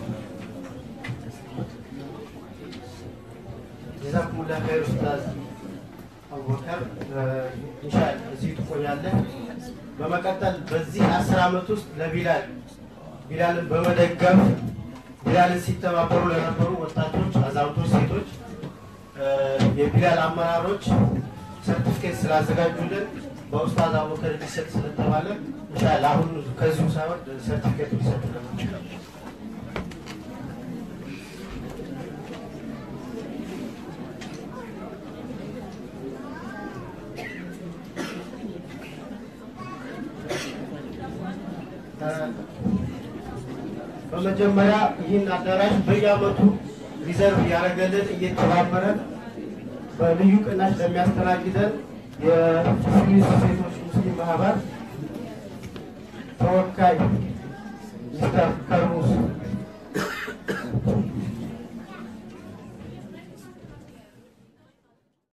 ጀዛኩሙላህ ኸይር ኡስታዝ አቡበከር ኢንሻአላህ እዚህ ትቆያለህ። በመቀጠል በዚህ አስር ዓመት ውስጥ ለቢላል ቢላልን በመደገፍ ቢላልን ሲተባበሩ ለነበሩ ወጣቶች፣ አዛውንቶች፣ ሴቶች የቢላል አመራሮች ሰርቲፊኬት ስላዘጋጁልን በኡስታዝ አቡበከር ሊሰጥ ስለተባለ ኢንሻአላህ አሁን ከዚሁ ሳይሆን ሰርቲፊኬቱ ሊሰጥልን በመጀመሪያ ይህን አዳራሽ በየዓመቱ ሪዘርቭ ያደረገልን እየተባበረን በልዩ ቅናሽ ለሚያስተናግደን የሙስሊም ሴቶች ሙስሊም ማህበር ተወካይ